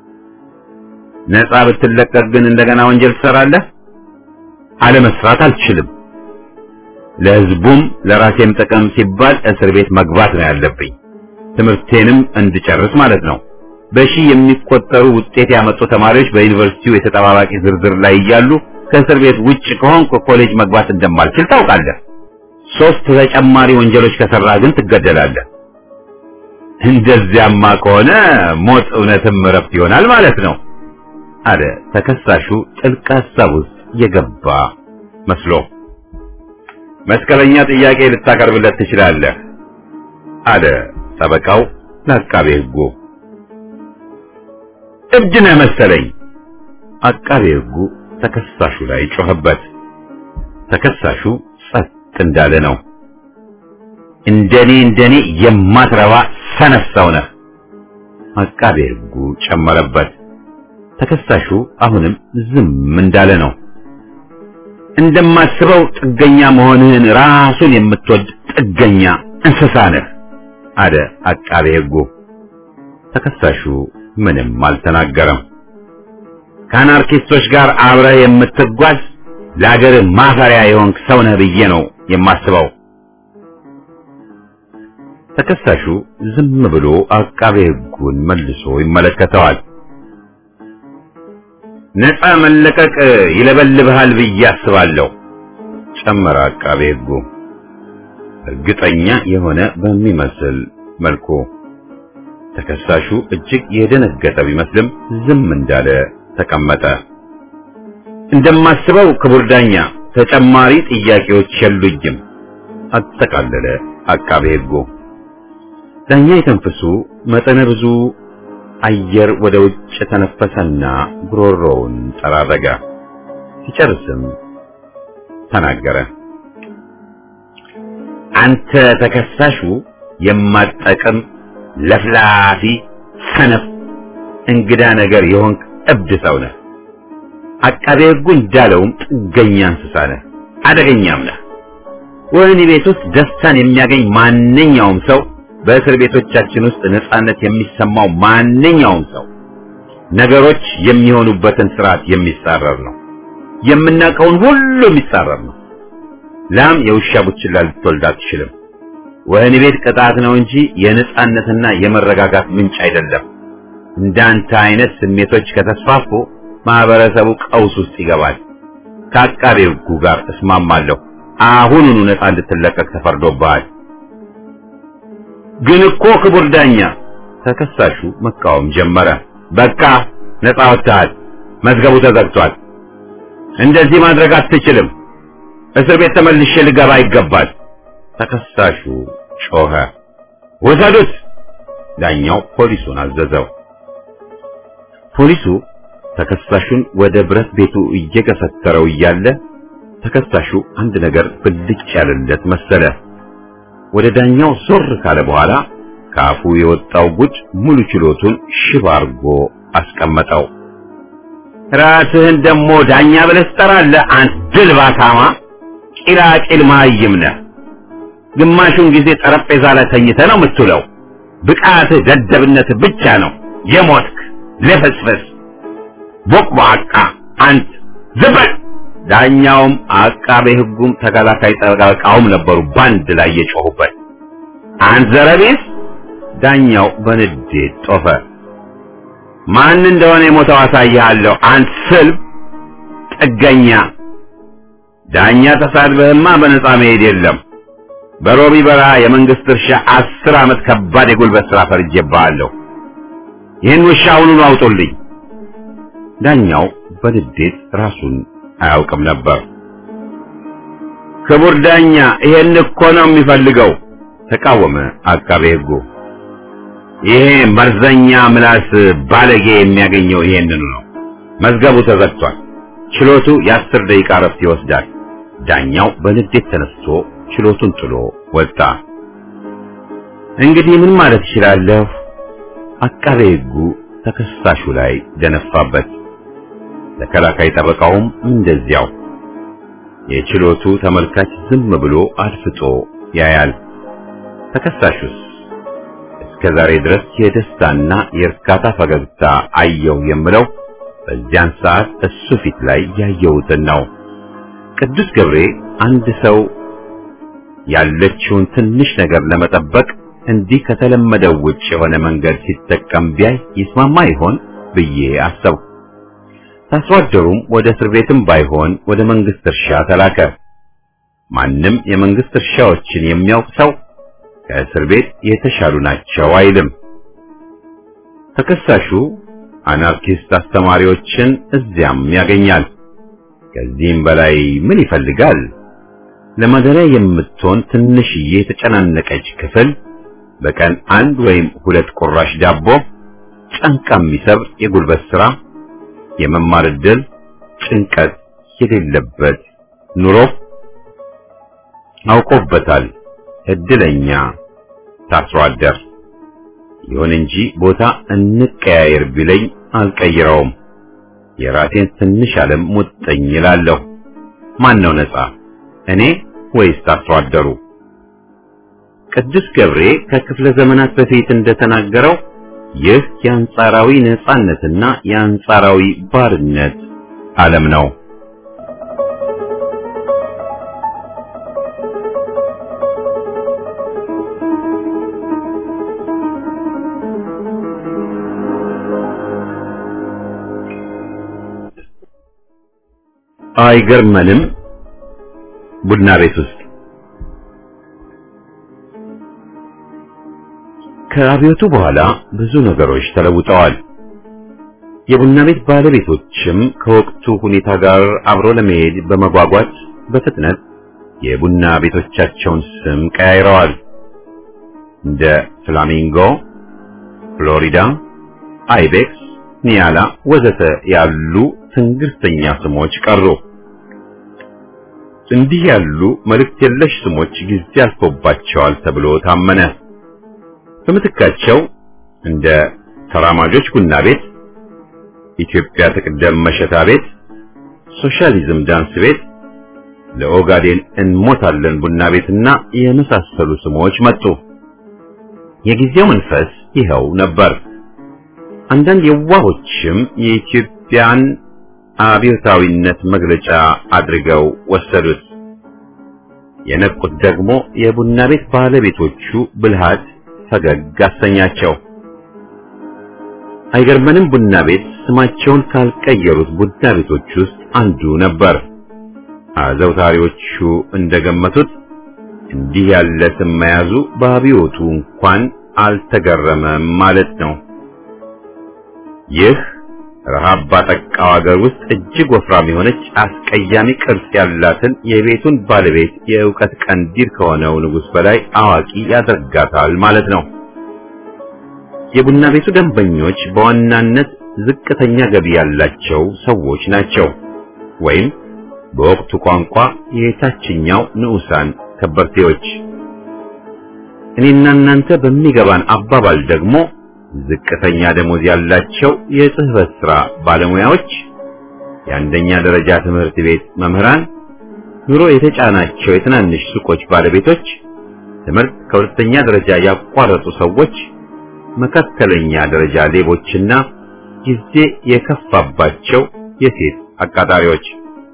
ነፃ ብትለቀቅ ግን እንደገና ወንጀል ትሰራለህ? አለመስራት አልችልም። ለህዝቡም ለራሴም ጥቅም ሲባል እስር ቤት መግባት ነው ያለብኝ። ትምህርቴንም እንድጨርስ ማለት ነው። በሺህ የሚቆጠሩ ውጤት ያመጡ ተማሪዎች በዩኒቨርሲቲው የተጠባባቂ ዝርዝር ላይ እያሉ ከእስር ቤት ውጭ ከሆንኩ ኮሌጅ መግባት እንደማልችል ታውቃለህ። ሶስት ተጨማሪ ወንጀሎች ከሰራህ ግን ትገደላለህ። እንደዚያማ ከሆነ ሞት እውነትም እረፍት ይሆናል ማለት ነው አለ ተከሳሹ ጥልቅ ሀሳብ ውስጥ የገባ መስሎ። መስቀለኛ ጥያቄ ልታቀርብለት ትችላለህ አለ ጠበቃው ለአቃቤ ሕጉ። እብድ ነህ መሰለኝ። አቃቤ ሕጉ ተከሳሹ ላይ ጮኸበት። ተከሳሹ ጸጥ እንዳለ ነው። እንደኔ እንደኔ የማትረባ ሰነፍ ሰው ነህ። አቃቤ ሕጉ ጨመረበት። ተከሳሹ አሁንም ዝም እንዳለ ነው። እንደማስበው ጥገኛ መሆንህን ራሱን የምትወድ ጥገኛ እንስሳ ነህ አለ አቃቤ ሕጉ። ተከሳሹ ምንም አልተናገረም። ከአናርኪስቶች ጋር አብረህ የምትጓዝ ለአገር ማፈሪያ የሆንክ ሰው ነህ ብዬ ነው የማስበው። ተከሳሹ ዝም ብሎ አቃቤ ሕጉን መልሶ ይመለከተዋል። ነፃ መለቀቅ ይለበልብሃል ብዬ አስባለሁ ጨመረ አቃቤ ሕጉ እርግጠኛ የሆነ በሚመስል መልኩ። ተከሳሹ እጅግ የደነገጠ ቢመስልም ዝም እንዳለ ተቀመጠ። እንደማስበው ክቡር ዳኛ ተጨማሪ ጥያቄዎች የሉኝም፣ አጠቃለለ አቃቤ ሕጉ። ዳኛ የተንፍሱ መጠነ ብዙ አየር ወደ ውጭ ተነፈሰና ጉሮሮውን ጠራረገ። ሲጨርስም ተናገረ። አንተ ተከሳሹ የማጠቅም ለፍላፊ፣ ሰነፍ፣ እንግዳ ነገር የሆንክ እብድ ሰው ነህ። አቃቤ ሕጉ እንዳለውም ጥገኛ እንስሳ ነህ፣ አደገኛም ነህ። ወህኒ ቤት ውስጥ ደስታን የሚያገኝ ማንኛውም ሰው በእስር ቤቶቻችን ውስጥ ነጻነት የሚሰማው ማንኛውም ሰው ነገሮች የሚሆኑበትን ስርዓት የሚጻረር ነው። የምናውቀውን ሁሉ የሚጻረር ነው። ላም የውሻ ቡችላ ልትወልድ አትችልም። ወህኒ ቤት ቅጣት ነው እንጂ የነጻነትና የመረጋጋት ምንጭ አይደለም። እንዳንተ አይነት ስሜቶች ከተስፋፉ ማህበረሰቡ ቀውስ ውስጥ ይገባል። ከአቃቤ ሕጉ ጋር እስማማለሁ። አሁኑኑ ነጻ እንድትለቀቅ ተፈርዶብሃል። ግን እኮ ክቡር ዳኛ፣ ተከሳሹ መቃወም ጀመረ። በቃ ነጻ ወጥተሃል። መዝገቡ ተዘግቷል። እንደዚህ ማድረግ አትችልም። እስር ቤት ተመልሼ ልገባ ይገባል። ተከሳሹ ጮኸ። ውሰዱት! ዳኛው ፖሊሱን አዘዘው። ፖሊሱ ተከሳሹን ወደ ብረት ቤቱ እየገፈተረው እያለ ተከሳሹ አንድ ነገር ብልጭ ያለለት መሰለ። ወደ ዳኛው ዞር ካለ በኋላ ከአፉ የወጣው ጉድ ሙሉ ችሎቱን ሽባ አርጎ አስቀመጠው። ራስህን ደግሞ ዳኛ ብለህ ትጠራለህ? አንተ ድል ባታማ ቂላቂል መሃይም ነህ። ግማሹን ጊዜ ጠረጴዛ ላይ ተኝተህ ነው የምትውለው። ብቃትህ ደደብነትህ ብቻ ነው። የሞትክ ልፍስፍስ ቦቅቧቃ አንተ ዝም በል። ዳኛውም አቃቤ ሕጉም ተከላካይ ጠበቃውም ነበሩ ባንድ ላይ የጮሁበት። አንተ ዘረቢስ! ዳኛው በንዴት ጦፈ። ማን እንደሆነ የሞተው አሳይሃለሁ። አንተ ስልብ ጥገኛ ዳኛ ተሳድበህማ በነጻ መሄድ የለም። በሮቢ በረሃ የመንግስት እርሻ አስር ዓመት ከባድ የጉልበት ሥራ ፈርጄብሃለሁ። ይህን ውሻ አሁኑኑ አውጡልኝ። ዳኛው በንዴት ራሱን አያውቅም ነበር። ክቡር ዳኛ ይሄን እኮ ነው የሚፈልገው፣ ተቃወመ አቃቤ ሕጉ። ይሄ መርዘኛ ምላስ ባለጌ የሚያገኘው ይሄንኑ ነው። መዝገቡ ተዘግቷል። ችሎቱ የአስር ደቂቃ ረፍት ይወስዳል። ዳኛው በንዴት ተነስቶ ችሎቱን ጥሎ ወጣ። እንግዲህ ምን ማለት እችላለሁ? አቃቤ ሕጉ ተከሳሹ ላይ ደነፋበት። ተከላካይ ጠበቃውም እንደዚያው። የችሎቱ ተመልካች ዝም ብሎ አድፍጦ ያያል። ተከሳሹስ እስከ ዛሬ ድረስ የደስታና የእርካታ ፈገግታ አየው የምለው በዚያን ሰዓት እሱ ፊት ላይ ያየሁትን ነው። ቅዱስ ገብሬ አንድ ሰው ያለችውን ትንሽ ነገር ለመጠበቅ እንዲህ ከተለመደው ውጭ የሆነ መንገድ ሲጠቀም ቢያይ ይስማማ ይሆን ብዬ አሰብኩ። ታስሮ አደሩም ወደ እስር ቤትም ባይሆን ወደ መንግስት እርሻ ተላከ። ማንም የመንግስት እርሻዎችን የሚያውቅ ሰው ከእስር ቤት የተሻሉ ናቸው አይልም። ተከሳሹ አናርኪስት አስተማሪዎችን እዚያም ያገኛል። ከዚህም በላይ ምን ይፈልጋል? ለማደሪያ የምትሆን ትንሽዬ የተጨናነቀች ክፍል፣ በቀን አንድ ወይም ሁለት ቁራሽ ዳቦ፣ ጫንቃ የሚሰብር የጉልበት ሥራ፣ የመማር ዕድል፣ ጭንቀት የሌለበት ኑሮ አውቆበታል። እድለኛ ታስሮ አደር። ይሁን እንጂ ቦታ እንቀያየር ቢለኝ አልቀይረውም። የራሴን ትንሽ ዓለም ሙጥኝ እላለሁ። ማን ነው ነፃ እኔ ወይስ ታስሮ አደሩ? ቅዱስ ገብሬ ከክፍለ ዘመናት በፊት እንደተናገረው ይህ የአንጻራዊ ነፃነትና የአንጻራዊ ባርነት ዓለም ነው። አይገርመንም? ቡና ቤት ውስጥ ከአብዮቱ በኋላ ብዙ ነገሮች ተለውጠዋል። የቡና ቤት ባለቤቶችም ከወቅቱ ሁኔታ ጋር አብሮ ለመሄድ በመጓጓት በፍጥነት የቡና ቤቶቻቸውን ስም ቀያይረዋል። እንደ ፍላሚንጎ፣ ፍሎሪዳ፣ አይቤክስ፣ ኒያላ ወዘተ ያሉ ትንግርተኛ ስሞች ቀሩ። እንዲህ ያሉ መልእክት የለሽ ስሞች ጊዜ አልፎባቸዋል ተብሎ ታመነ። በምትካቸው እንደ ተራማጆች ቡና ቤት፣ ኢትዮጵያ ትቅደም መሸታ ቤት፣ ሶሻሊዝም ዳንስ ቤት፣ ለኦጋዴን እንሞታለን ቡና ቤትና የመሳሰሉ ስሞች መጡ። የጊዜው መንፈስ ይኸው ነበር። አንዳንድ የዋሆችም የኢትዮጵያን አብዮታዊነት መግለጫ አድርገው ወሰዱት። የነቁት ደግሞ የቡና ቤት ባለቤቶቹ ብልሃት ፈገግ አሰኛቸው። አይገርመንም ቡና ቤት ስማቸውን ካልቀየሩት ቡና ቤቶች ውስጥ አንዱ ነበር። አዘውታሪዎቹ እንደገመቱት እንዲህ ያለ ስም መያዙ በአብዮቱ እንኳን አልተገረመም ማለት ነው። ይህ ረሃብ ባጠቃው ሀገር ውስጥ እጅግ ወፍራም የሆነች አስቀያሚ ቅርጽ ያላትን የቤቱን ባለቤት የእውቀት ቀንዲል ከሆነው ንጉሥ በላይ አዋቂ ያደርጋታል ማለት ነው። የቡና ቤቱ ደንበኞች በዋናነት ዝቅተኛ ገቢ ያላቸው ሰዎች ናቸው፣ ወይም በወቅቱ ቋንቋ የታችኛው ንዑሳን ከበርቴዎች። እኔና እናንተ በሚገባን አባባል ደግሞ ዝቅተኛ ደሞዝ ያላቸው የጽህፈት ሥራ ባለሙያዎች፣ የአንደኛ ደረጃ ትምህርት ቤት መምህራን፣ ኑሮ የተጫናቸው የትናንሽ ሱቆች ባለቤቶች፣ ትምህርት ከሁለተኛ ደረጃ ያቋረጡ ሰዎች፣ መካከለኛ ደረጃ ሌቦችና ጊዜ የከፋባቸው የሴት አቃጣሪዎች።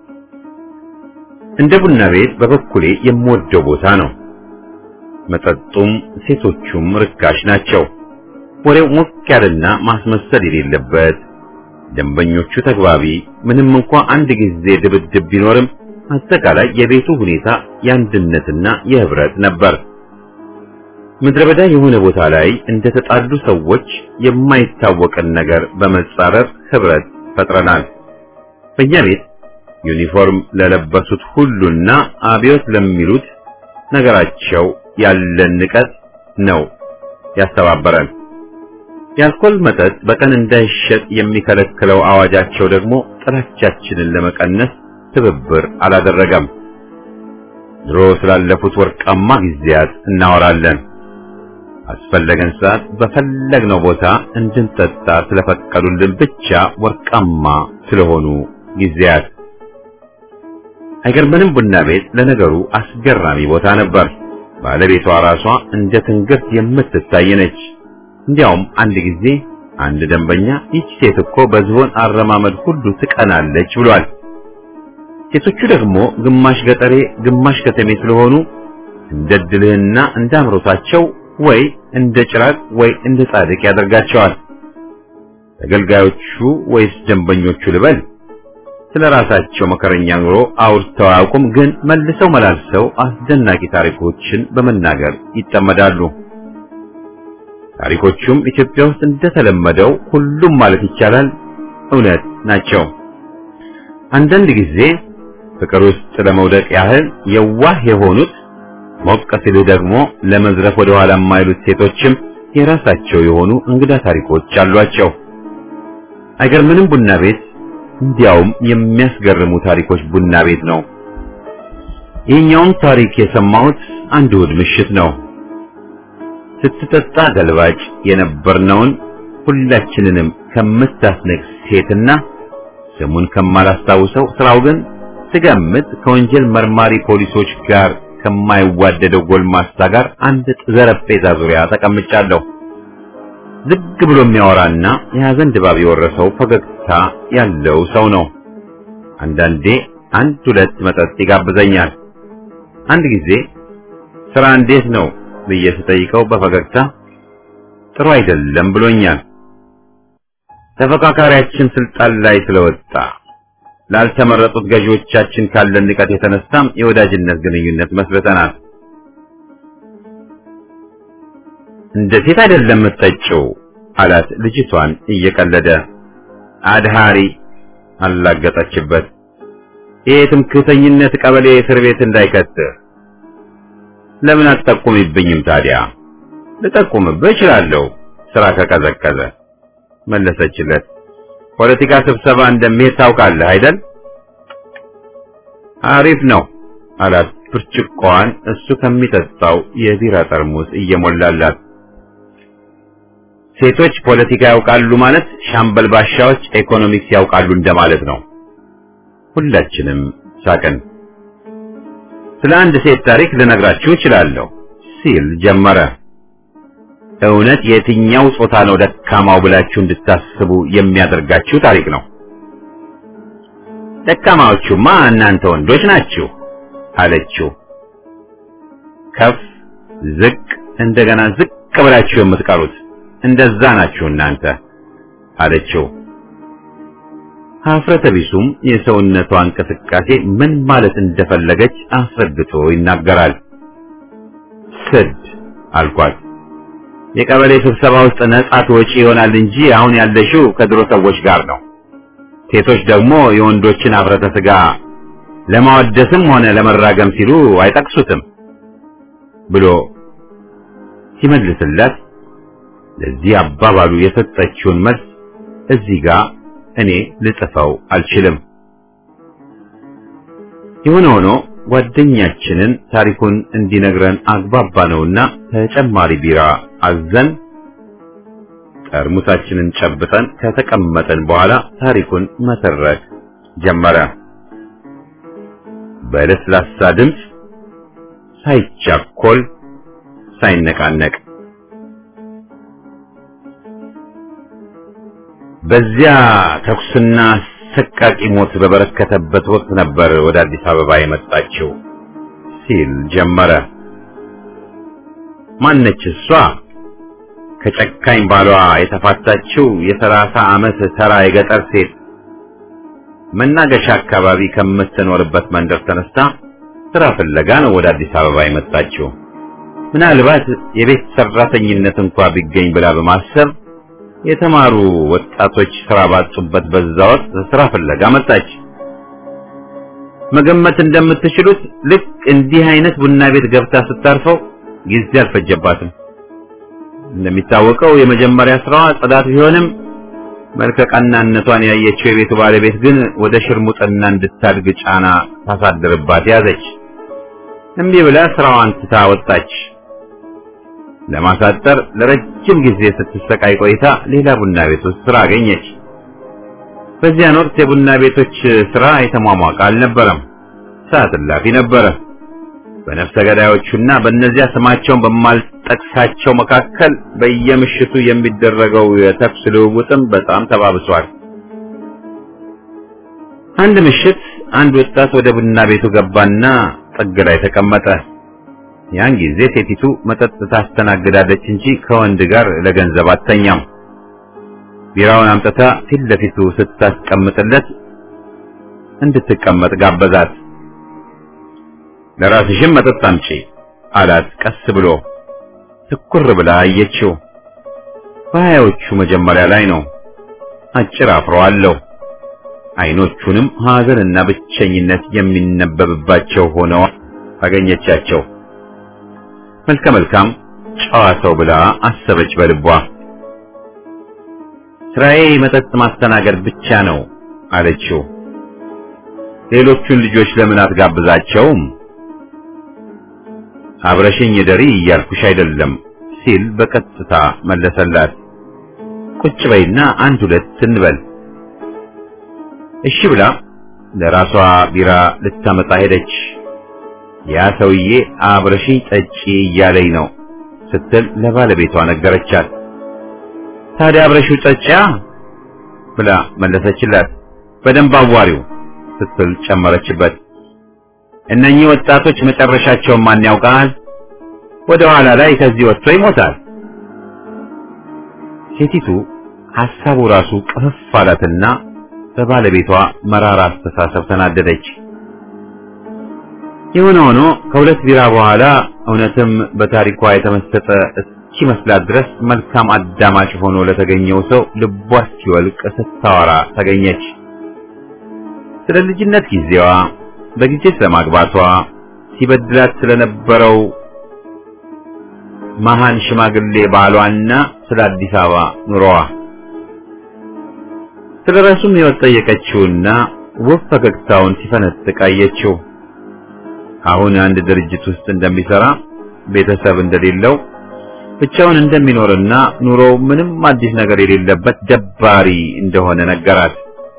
እንደ ቡና ቤት በበኩሌ የምወደው ቦታ ነው። መጠጡም ሴቶቹም ርካሽ ናቸው። ወሬው ሞቅ ያለና ማስመሰል የሌለበት፣ ደንበኞቹ ተግባቢ፣ ምንም እንኳ አንድ ጊዜ ድብድብ ቢኖርም አጠቃላይ የቤቱ ሁኔታ የአንድነትና የህብረት ነበር። ምድረ በዳ የሆነ ቦታ ላይ እንደተጣሉ ሰዎች የማይታወቅን ነገር በመጻረር ህብረት ፈጥረናል። በእኛ ቤት ዩኒፎርም ለለበሱት ሁሉና አብዮት ለሚሉት ነገራቸው ያለን ንቀት ነው ያስተባበረን። የአልኮል መጠጥ በቀን እንዳይሸጥ የሚከለክለው አዋጃቸው ደግሞ ጥላቻችንን ለመቀነስ ትብብር አላደረገም። ድሮ ስላለፉት ወርቃማ ጊዜያት እናወራለን። አስፈለገን ሰዓት በፈለግነው ቦታ እንድንጠጣ ስለፈቀዱልን ብቻ ወርቃማ ስለሆኑ ጊዜያት። አይገርምንም? ቡና ቤት ለነገሩ አስገራሚ ቦታ ነበር። ባለቤቷ ራሷ እንደ ትንግርት የምትታይ ነች። እንዲያውም አንድ ጊዜ አንድ ደንበኛ ይህች ሴት እኮ በዝሆን አረማመድ ሁሉ ትቀናለች ብሏል። ሴቶቹ ደግሞ ግማሽ ገጠሬ ግማሽ ከተሜ ስለሆኑ እንደ ድልህና እንደ አምሮታቸው ወይ እንደ ጭራቅ ወይ እንደ ጻድቅ ያደርጋቸዋል። ተገልጋዮቹ ወይስ ደንበኞቹ ልበል ስለ ራሳቸው መከረኛ ኑሮ አውርተው አያውቁም፣ ግን መልሰው መላልሰው አስደናቂ ታሪኮችን በመናገር ይጠመዳሉ። ታሪኮቹም ኢትዮጵያ ውስጥ እንደተለመደው ሁሉም ማለት ይቻላል እውነት ናቸው። አንዳንድ ጊዜ ፍቅር ውስጥ ለመውደቅ ያህል የዋህ የሆኑት ሞቅ ሲልህ ደግሞ ለመዝረፍ ወደ ኋላ የማይሉት ሴቶችም የራሳቸው የሆኑ እንግዳ ታሪኮች አሏቸው። አይገርምንም? ቡና ቤት እንዲያውም የሚያስገርሙ ታሪኮች ቡና ቤት ነው። ይህኛውን ታሪክ የሰማሁት አንድ እሑድ ምሽት ነው። ስትጠጣ ገልባጭ የነበርነውን ሁላችንንም ከምታስነቅ ሴትና ስሙን ከማላስታውሰው ስራው ግን ስገምት ከወንጀል መርማሪ ፖሊሶች ጋር ከማይዋደደው ጎልማሳ ጋር አንድ ጠረጴዛ ዙሪያ ተቀምጫለሁ። ዝግ ብሎ የሚያወራና የሐዘን ድባብ የወረሰው ፈገግታ ያለው ሰው ነው። አንዳንዴ አንድ ሁለት መጠጥ ይጋብዘኛል። አንድ ጊዜ ስራ እንዴት ነው ብዬ ስጠይቀው በፈገግታ ጥሩ አይደለም ብሎኛል። ተፈካካሪያችን ስልጣን ላይ ስለወጣ ላልተመረጡት ገዢዎቻችን ካለን ንቀት የተነሳም የወዳጅነት ግንኙነት መስርተናል። እንደ ሴት አይደለም የምትጠጪው አላት ልጅቷን እየቀለደ። አድሃሪ አላገጠችበት። ይህ ትምክህተኝነት ቀበሌ እስር ቤት እንዳይከትህ ለምን አትጠቁምብኝም ታዲያ? ልጠቁምብህ እችላለሁ ስራ ከቀዘቀዘ መለሰችለት። ፖለቲካ ስብሰባ እንደሚሄድ ታውቃለህ አይደል? አሪፍ ነው አላት ብርጭቆዋን እሱ ከሚጠጣው የቢራ ጠርሙስ እየሞላላት። ሴቶች ፖለቲካ ያውቃሉ ማለት ሻምበል ባሻዎች ኢኮኖሚክስ ያውቃሉ እንደማለት ነው። ሁላችንም ሳቅን። ስለ አንድ ሴት ታሪክ ልነግራችሁ እችላለሁ ሲል ጀመረ። እውነት የትኛው ጾታ ነው ደካማው ብላችሁ እንድታስቡ የሚያደርጋችሁ ታሪክ ነው። ደካማዎቹማ እናንተ ወንዶች ናችሁ አለችው። ከፍ ዝቅ እንደገና ዝቅ ብላችሁ የምትቀሩት እንደዛ ናችሁ እናንተ አለችው። ሀፍረተ ቢሱም የሰውነቷ እንቅስቃሴ ምን ማለት እንደፈለገች አስረድቶ ይናገራል። ስድ አልኳት። የቀበሌ ስብሰባ ውስጥ ነጻ ትወጪ ይሆናል እንጂ አሁን ያለሽው ከድሮ ሰዎች ጋር ነው። ሴቶች ደግሞ የወንዶችን ሀፍረተ ስጋ ለማወደስም ሆነ ለመራገም ሲሉ አይጠቅሱትም ብሎ ሲመልስላት ለዚህ አባባሉ የሰጠችውን መልስ እዚህ ጋር እኔ ልጽፈው አልችልም። የሆነ ሆኖ ጓደኛችንን ታሪኩን እንዲነግረን አግባባ ነውና ተጨማሪ ቢራ አዘን ጠርሙሳችንን ጨብጠን ከተቀመጠን በኋላ ታሪኩን መተረክ ጀመረ። በለስላሳ ድምፅ ሳይቻኮል ሳይነቃነቅ በዚያ ተኩስና ሰቃቂ ሞት በበረከተበት ወቅት ነበር ወደ አዲስ አበባ የመጣችው ሲል ጀመረ። ማነች እሷ? ከጨካኝ ባሏ የተፋታችው የሰላሳ ዓመት ተራ የገጠር ሴት መናገሻ አካባቢ ከምትኖርበት መንደር ተነስታ ስራ ፍለጋ ነው ወደ አዲስ አበባ የመጣችው። ምናልባት የቤት ሰራተኝነት እንኳ ቢገኝ ብላ በማሰብ የተማሩ ወጣቶች ስራ ባጡበት በዛ ወቅት ስራ ፍለጋ መጣች። መገመት እንደምትችሉት ልክ እንዲህ አይነት ቡና ቤት ገብታ ስታርፈው ጊዜ አልፈጀባትም። እንደሚታወቀው የመጀመሪያ ስራዋ ጽዳት ቢሆንም መልከ ቀናነቷን ያየችው የቤቱ ባለቤት ግን ወደ ሽርሙጥና እንድታድግ ጫና ታሳድርባት ያዘች። እምቢ ብላ ስራዋን ትታ ወጣች። ለማሳጠር ለረጅም ጊዜ ስትሰቃይ ቆይታ ሌላ ቡና ቤት ውስጥ ስራ አገኘች። በዚያን ወቅት የቡና ቤቶች ስራ የተሟሟቀ አልነበረም፣ ሰዓት እላፊ ነበረ። በነፍሰ ገዳዮቹና በእነዚያ ስማቸውን በማልጠቅሳቸው መካከል በየምሽቱ የሚደረገው የተኩስ ልውውጥም በጣም ተባብሷል። አንድ ምሽት አንድ ወጣት ወደ ቡና ቤቱ ገባና ጥግ ላይ ተቀመጠ። ያን ጊዜ ሴቲቱ መጠጥ ታስተናግዳለች እንጂ ከወንድ ጋር ለገንዘብ አተኛም። ቢራውን አምጥታ ፊት ለፊቱ ስታስቀምጥለት እንድትቀመጥ ጋበዛት። ለራስሽም መጠጥ አምጪ አላት ቀስ ብሎ። ትኩር ብላ አየችው። በሀያዎቹ መጀመሪያ ላይ ነው። አጭር አፍሮ አለው። አይኖቹንም ሐዘንና ብቸኝነት የሚነበብባቸው ሆነው አገኘቻቸው። መልከ መልካም ጨዋ ሰው ብላ አሰበች በልቧ። ስራዬ መጠጥ ማስተናገድ ብቻ ነው አለችው። ሌሎቹን ልጆች ለምን አትጋብዛቸውም? አብረሽኝ ደሪ እያልኩሽ አይደለም ሲል በቀጥታ መለሰላት። ቁጭ በይና አንድ ሁለት እንበል። እሺ ብላ ለራሷ ቢራ ልታመጣ ሄደች። ያ ሰውዬ አብረሽኝ ጠጪ እያለኝ ነው ስትል ለባለቤቷ ነገረቻት። ታዲያ አብረሽው ጠጪያ ብላ መለሰችላት። በደንብ አዋሪው ስትል ጨመረችበት። እነኚህ ወጣቶች መጨረሻቸውን ማን ያውቃል? ወደ ኋላ ላይ ከዚህ ወጥቶ ይሞታል። ሴቲቱ ሐሳቡ ራሱ ቅፍፍ አላትና በባለቤቷ መራራ አስተሳሰብ ተናደደች። የሆነ ሆኖ ከሁለት ቢራ በኋላ እውነትም በታሪኳ የተመሰጠ እስኪመስላት ድረስ መልካም አዳማጭ ሆኖ ለተገኘው ሰው ልቧ እስኪወልቅ ስታወራ ተገኘች። ስለ ልጅነት ጊዜዋ፣ በጊዜ ስለማግባቷ፣ ሲበድላት ስለነበረው መሃን ሽማግሌ ባሏና ስለ አዲስ አበባ ኑሮዋ ስለ ራሱም ሕይወት ጠየቀችውና ውብ ፈገግታውን ሲፈነጥቅ አየችው። አሁን አንድ ድርጅት ውስጥ እንደሚሰራ ቤተሰብ እንደሌለው ብቻውን እንደሚኖርና ኑሮው ምንም አዲስ ነገር የሌለበት ደባሪ እንደሆነ ነገራት።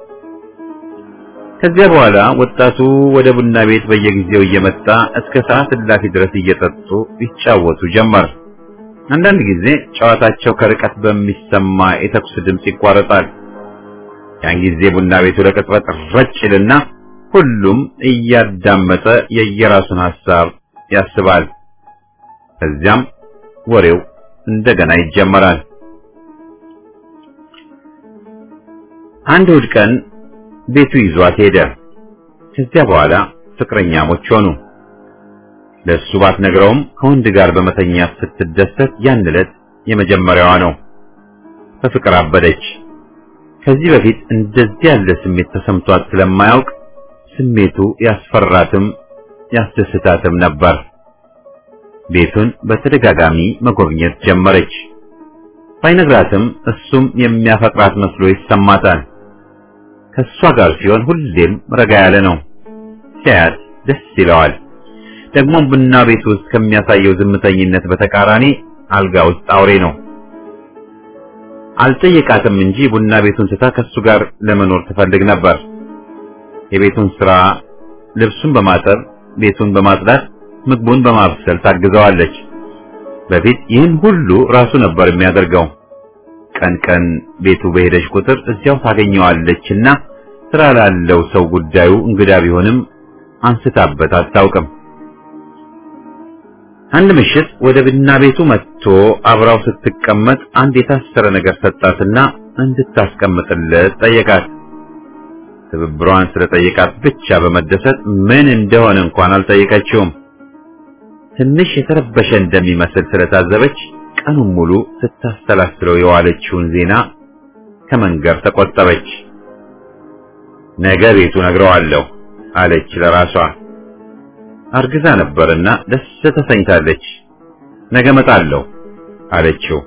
ከዚያ በኋላ ወጣቱ ወደ ቡና ቤት በየጊዜው እየመጣ እስከ ሰዓት እላፊ ድረስ እየጠጡ ይጫወቱ ጀመር። አንዳንድ ጊዜ ጨዋታቸው ከርቀት በሚሰማ የተኩስ ድምፅ ይቋረጣል። ያን ጊዜ ቡና ቤቱ ለቅጽበት ረጭ ይልና ሁሉም እያዳመጠ የየራሱን ሐሳብ ያስባል። ከዚያም ወሬው እንደገና ይጀመራል። አንድ እሑድ ቀን ቤቱ ይዟት ሄደ። ከዚያ በኋላ ፍቅረኛሞች ሆኑ። ለእሱ ባትነግረውም ከወንድ ጋር በመተኛት ስትደሰት ያን ዕለት የመጀመሪያዋ ነው። በፍቅር አበደች። ከዚህ በፊት እንደዚህ ያለ ስሜት ተሰምቷት ስለማያውቅ ስሜቱ ያስፈራትም ያስደስታትም ነበር። ቤቱን በተደጋጋሚ መጎብኘት ጀመረች። ባይነግራትም እሱም የሚያፈቅራት መስሎ ይሰማታል። ከእሷ ጋር ሲሆን ሁሌም ረጋ ያለ ነው። ሲያያት ደስ ይለዋል። ደግሞም ቡና ቤት ውስጥ ከሚያሳየው ዝምተኝነት በተቃራኒ አልጋ ውስጥ አውሬ ነው። አልጠየቃትም እንጂ ቡና ቤቱን ትታ ከሱ ጋር ለመኖር ትፈልግ ነበር። የቤቱን ስራ፣ ልብሱን በማጠብ ቤቱን በማጽዳት ምግቡን በማብሰል ታግዘዋለች። በፊት ይህን ሁሉ ራሱ ነበር የሚያደርገው። ቀን ቀን ቤቱ በሄደች ቁጥር እዚያው ታገኘዋለችና ስራ ላለው ሰው ጉዳዩ እንግዳ ቢሆንም አንስታበት አታውቅም። አንድ ምሽት ወደ ቡና ቤቱ መጥቶ አብራው ስትቀመጥ አንድ የታሰረ ነገር ሰጣትና እንድታስቀምጥለት ጠየቃት። ትብብሯን ስለጠየቃት ብቻ በመደሰት ምን እንደሆነ እንኳን አልጠየቀችውም። ትንሽ የተረበሸ እንደሚመስል ስለታዘበች ቀኑን ሙሉ ስታሰላስለው የዋለችውን ዜና ከመንገር ተቆጠበች። ነገ ቤቱ ነግረዋለሁ አለች ለራሷ። አርግዛ ነበርና ደስ ተሰኝታለች። ነገ እመጣለሁ አለችው።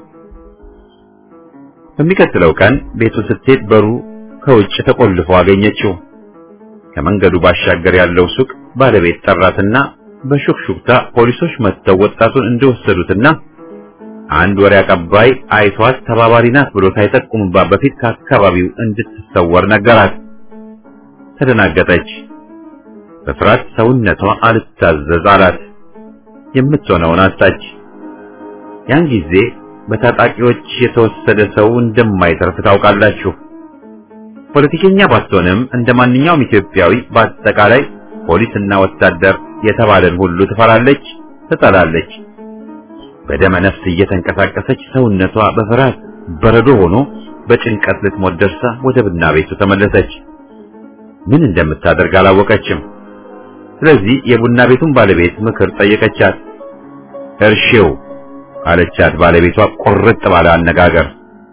በሚቀጥለው ቀን ቤቱ ስትሄድ በሩ ከውጭ ተቆልፎ አገኘችው። ከመንገዱ ባሻገር ያለው ሱቅ ባለቤት ጠራትና በሹክሹክታ ፖሊሶች መጥተው ወጣቱን እንደወሰዱትና አንድ ወሬ አቀባይ አይቷት ተባባሪ ናት ብሎ ሳይጠቁምባት በፊት ከአካባቢው እንድትሰወር ነገራት። ተደናገጠች። በፍርሃት ሰውነቷ አልታዘዝ አላት። የምትሆነውን አጣች። ያን ጊዜ በታጣቂዎች የተወሰደ ሰው እንደማይተርፍ ታውቃላችሁ። ፖለቲከኛ ባትሆንም እንደ ማንኛውም ኢትዮጵያዊ በአጠቃላይ ፖሊስና ወታደር የተባለን ሁሉ ትፈራለች፣ ትጠላለች። በደመ ነፍስ እየተንቀሳቀሰች ሰውነቷ በፍርሃት በረዶ ሆኖ በጭንቀት ልትሞት ደርሳ ወደ ቡና ቤቱ ተመለሰች። ምን እንደምታደርግ አላወቀችም። ስለዚህ የቡና ቤቱን ባለቤት ምክር ጠየቀቻት። እርሺው አለቻት ባለቤቷ ቁርጥ ባለ አነጋገር።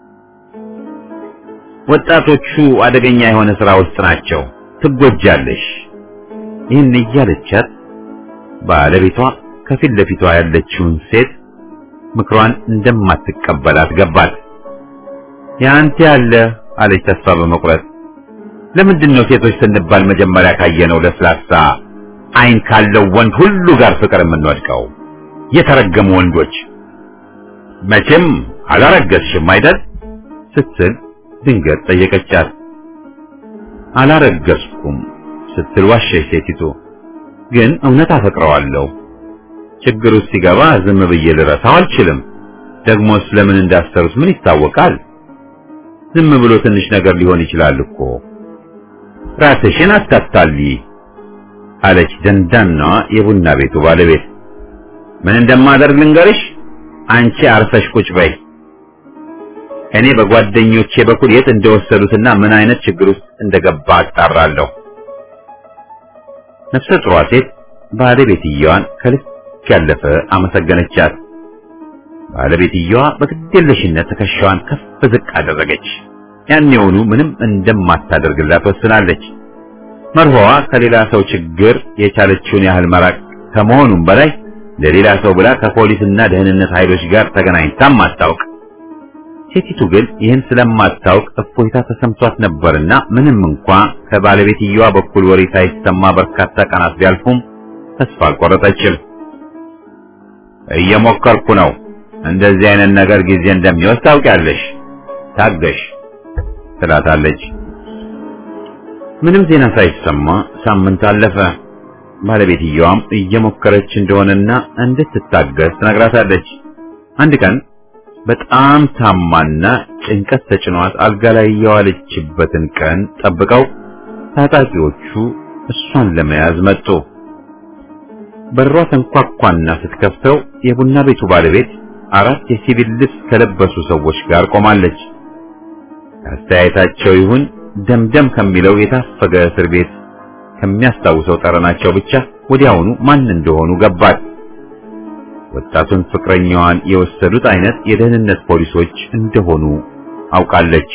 ወጣቶቹ አደገኛ የሆነ ስራ ውስጥ ናቸው፣ ትጎጃለሽ። ይህን እያለቻት ባለቤቷ ከፊት ለፊቷ ያለችውን ሴት ምክሯን እንደማትቀበላት ገባት። ያንተ ያለ አለች ተስፋ በመቁረጥ ለምንድን ነው ሴቶች ስንባል መጀመሪያ ካየነው ለስላሳ አይን ካለው ወንድ ሁሉ ጋር ፍቅር የምንወድቀው? የተረገሙ ወንዶች። መቼም አላረገዝሽም አይደል? ስትል ድንገት ጠየቀቻት። አላረገዝኩም ስትል ዋሸች ሴቲቱ። ግን እውነት አፈቅረዋለሁ። ችግር ውስጥ ሲገባ ዝም ብዬ ልረሳው አልችልም። ደግሞስ ለምን እንዳሰሩት ምን ይታወቃል? ዝም ብሎ ትንሽ ነገር ሊሆን ይችላል እኮ። ራስሽን አታታልይ አለች ደንዳናዋ የቡና ቤቱ ባለቤት። ምን እንደማደርግ ልንገርሽ፣ አንቺ አርፈሽ ቁጭ በይ። እኔ በጓደኞቼ በኩል የት እንደወሰዱትና ምን አይነት ችግር ውስጥ እንደገባ አጣራለሁ። ነፍሰ ጡሯ ሴት ባለቤትየዋን ከልክ ያለፈ አመሰገነቻት። ባለቤትየዋ በግዴለሽነት ትከሻዋን ከፍ ዝቅ አደረገች። ያኔውኑ ምንም እንደማታደርግላት ወስናለች። መርሆዋ ከሌላ ሰው ችግር የቻለችውን ያህል መራቅ ከመሆኑም በላይ ለሌላ ሰው ብላ ከፖሊስና ደህንነት ኃይሎች ጋር ተገናኝታም አታውቅ። ሴቲቱ ግን ይህን ስለማታውቅ እፎይታ ተሰምቷት ነበርና ምንም እንኳ ከባለቤትየዋ በኩል ወሬ ሳይሰማ በርካታ ቀናት ቢያልፉም ተስፋ አልቆረጠችም። እየሞከርኩ ነው። እንደዚህ አይነት ነገር ጊዜ እንደሚወስድ ታውቂያለሽ። ታገሽ ትላታለች። ምንም ዜና ሳይሰማ ሳምንት አለፈ። ባለቤትየዋም እየሞከረች እንደሆነና እንድትታገስ ትነግራታለች። አንድ ቀን በጣም ታማና ጭንቀት ተጭኗት አልጋ ላይ የዋለችበትን ቀን ጠብቀው ታጣቂዎቹ እሷን ለመያዝ መጡ። በሯ ተንኳኳና ስትከፍተው የቡና ቤቱ ባለቤት አራት የሲቪል ልብስ ከለበሱ ሰዎች ጋር ቆማለች። አስተያየታቸው ይሁን ደምደም ከሚለው የታፈገ እስር ቤት ከሚያስታውሰው ጠረናቸው ብቻ ወዲያውኑ ማን እንደሆኑ ገባት። ወጣቱን ፍቅረኛዋን የወሰዱት አይነት የደህንነት ፖሊሶች እንደሆኑ አውቃለች።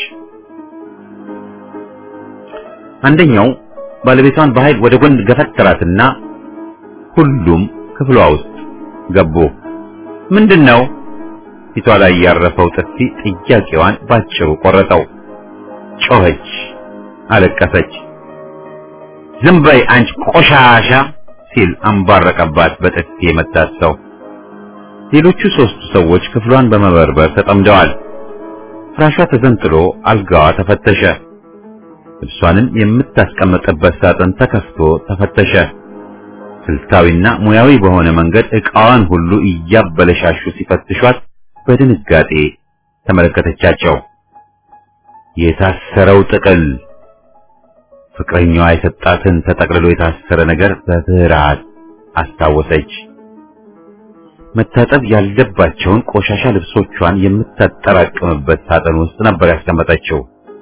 አንደኛው ባለቤቷን በኃይል ወደ ጎን ገፈተራትና ሁሉም ክፍሏ ውስጥ ገቡ። ምንድነው? ፊቷ ላይ ያረፈው ጥፊ ጥያቄዋን ባጭሩ ቆረጠው። ጮኸች፣ አለቀሰች። ዝም በይ አንቺ ቆሻሻ ሲል አንባረቀባት በጥፊ የመታት ሰው። ሌሎቹ ሶስቱ ሰዎች ክፍሏን በመበርበር ተጠምደዋል። ፍራሿ ተዘንጥሎ አልጋዋ ተፈተሸ። ልብሷንም የምታስቀምጥበት ሳጥን ተከፍቶ ተፈተሸ። ስልታዊና ሙያዊ በሆነ መንገድ ዕቃዋን ሁሉ እያበለሻሹ ሲፈትሿት በድንጋጤ ተመለከተቻቸው። የታሰረው ጥቅል ፍቅረኛዋ የሰጣትን ተጠቅልሎ የታሰረ ነገር በፍርሃት አስታወሰች። መታጠብ ያለባቸውን ቆሻሻ ልብሶቿን የምታጠራቅምበት ሳጥን ውስጥ ነበር ያስቀመጠችው።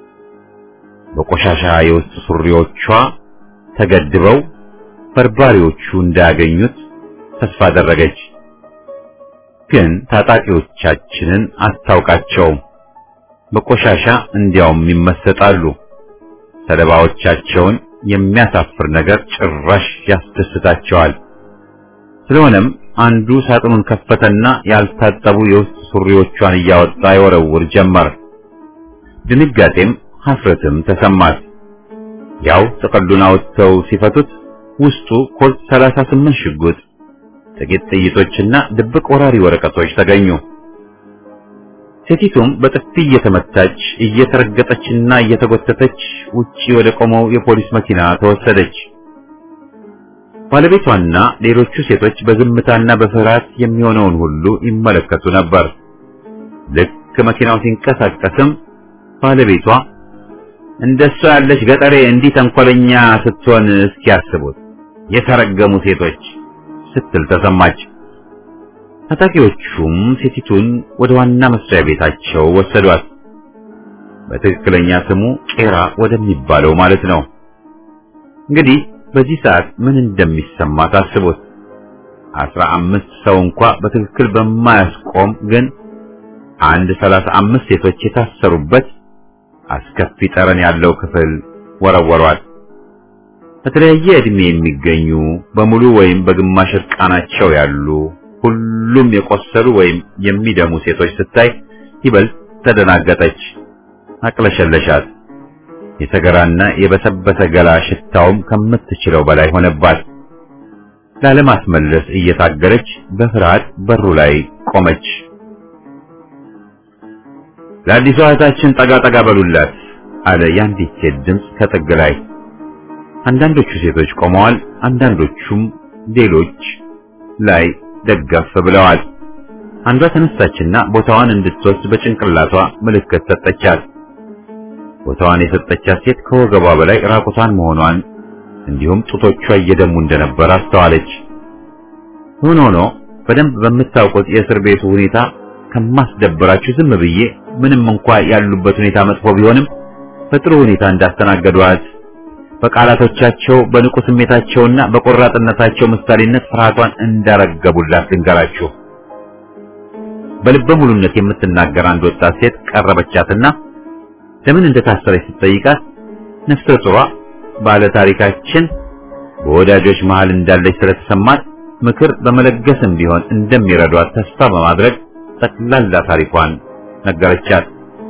በቆሻሻ የውስጥ ሱሪዎቿ ተገድበው በርባሪዎቹ እንዳያገኙት ተስፋ አደረገች። ግን ታጣቂዎቻችንን አታውቃቸውም። በቆሻሻ እንዲያውም ይመሰጣሉ። ሰለባዎቻቸውን የሚያሳፍር ነገር ጭራሽ ያስደስታቸዋል። ስለሆነም አንዱ ሳጥኑን ከፈተና ያልታጠቡ የውስጥ ሱሪዎቿን እያወጣ ይወረውር ጀመር። ድንጋጤም ሀፍረትም ተሰማት። ያው ጥቅሉን አውጥተው ሲፈቱት ውስጡ ኮልት 38 ሽጉጥ፣ ጥቂት ጥይቶችና ድብቅ ወራሪ ወረቀቶች ተገኙ። ሴቲቱም በጥፊ እየተመታች እየተረገጠችና እየተጎተተች ውጪ ወደ ቆመው የፖሊስ መኪና ተወሰደች። ባለቤቷና ሌሎቹ ሴቶች በዝምታና በፍርሃት የሚሆነውን ሁሉ ይመለከቱ ነበር። ልክ መኪናው ሲንቀሳቀስም ባለቤቷ እንደሷ ያለች ገጠሬ እንዲህ ተንኮለኛ ስትሆን እስኪያስቡት የተረገሙ ሴቶች ስትል ተሰማች። ታጣቂዎቹም ሴቲቱን ወደ ዋና መስሪያ ቤታቸው ወሰዷት። በትክክለኛ ስሙ ቄራ ወደሚባለው ማለት ነው። እንግዲህ በዚህ ሰዓት ምን እንደሚሰማ ታስቡት። አስራ አምስት ሰው እንኳ በትክክል በማያስቆም ግን አንድ ሰላሳ አምስት ሴቶች የታሰሩበት አስከፊ ጠረን ያለው ክፍል ወረወሯት። በተለያየ ዕድሜ የሚገኙ በሙሉ ወይም በግማሽ እርቃናቸው ያሉ ሁሉም የቆሰሉ ወይም የሚደሙ ሴቶች ስታይ ይበልጥ ተደናገጠች፣ አቅለሸለሻት። የተገራና የበሰበሰ ገላ ሽታውም ከምትችለው በላይ ሆነባት። ላለማስመለስ እየታገለች በፍርሃት በሩ ላይ ቆመች። ለአዲሷ እህታችን ጠጋ ጠጋ በሉላት አለ የአንዲት ሴት ድምፅ ከጥግ ላይ። አንዳንዶቹ ሴቶች ቆመዋል፣ አንዳንዶቹም ሌሎች ላይ ደገፍ ብለዋል። አንዷ ተነሳችና ቦታዋን እንድትወስድ በጭንቅላቷ ምልክት ሰጠቻት። ቦታዋን የሰጠቻት ሴት ከወገቧ በላይ ራቁቷን መሆኗን እንዲሁም ጡቶቿ እየደሙ እንደነበር አስተዋለች። ሆኖ ሆኖ በደንብ በምታውቁት የእስር ቤቱ ሁኔታ ከማስደብራችሁ ዝም ብዬ ምንም እንኳ ያሉበት ሁኔታ መጥፎ ቢሆንም በጥሩ ሁኔታ እንዳስተናገዷት በቃላቶቻቸው በንቁ ስሜታቸውና በቆራጥነታቸው ምሳሌነት ፍርሃቷን እንዳረገቡላት ልንገራችሁ። በልበ ሙሉነት የምትናገር አንድ ወጣት ሴት ቀረበቻትና ለምን እንደታሰረች ስትጠይቃት ነፍሰ ጡሯ ባለ ታሪካችን በወዳጆች መሃል እንዳለች ስለተሰማት ምክር በመለገስም ቢሆን እንደሚረዷት ተስፋ በማድረግ ጠቅላላ ታሪኳን ነገረቻት።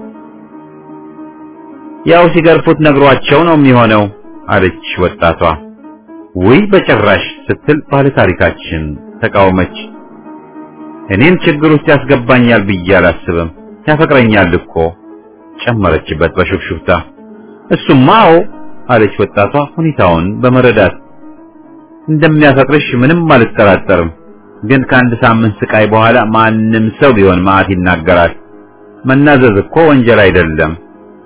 ያው ሲገርፉት ነግሯቸው ነው የሚሆነው አለች ወጣቷ። ውይ በጭራሽ ስትል ባለ ታሪካችን ተቃወመች። እኔም ችግር ውስጥ ያስገባኛል ብዬ አላስብም፣ ያፈቅረኛል እኮ ጨመረችበት በሹክሹክታ። እሱማ አዎ አለች ወጣቷ ሁኔታውን በመረዳት እንደሚያፈቅርሽ ምንም አልጠራጠርም። ግን ከአንድ ሳምንት ስቃይ በኋላ ማንም ሰው ቢሆን ማዕት ይናገራል። መናዘዝ እኮ ወንጀል አይደለም።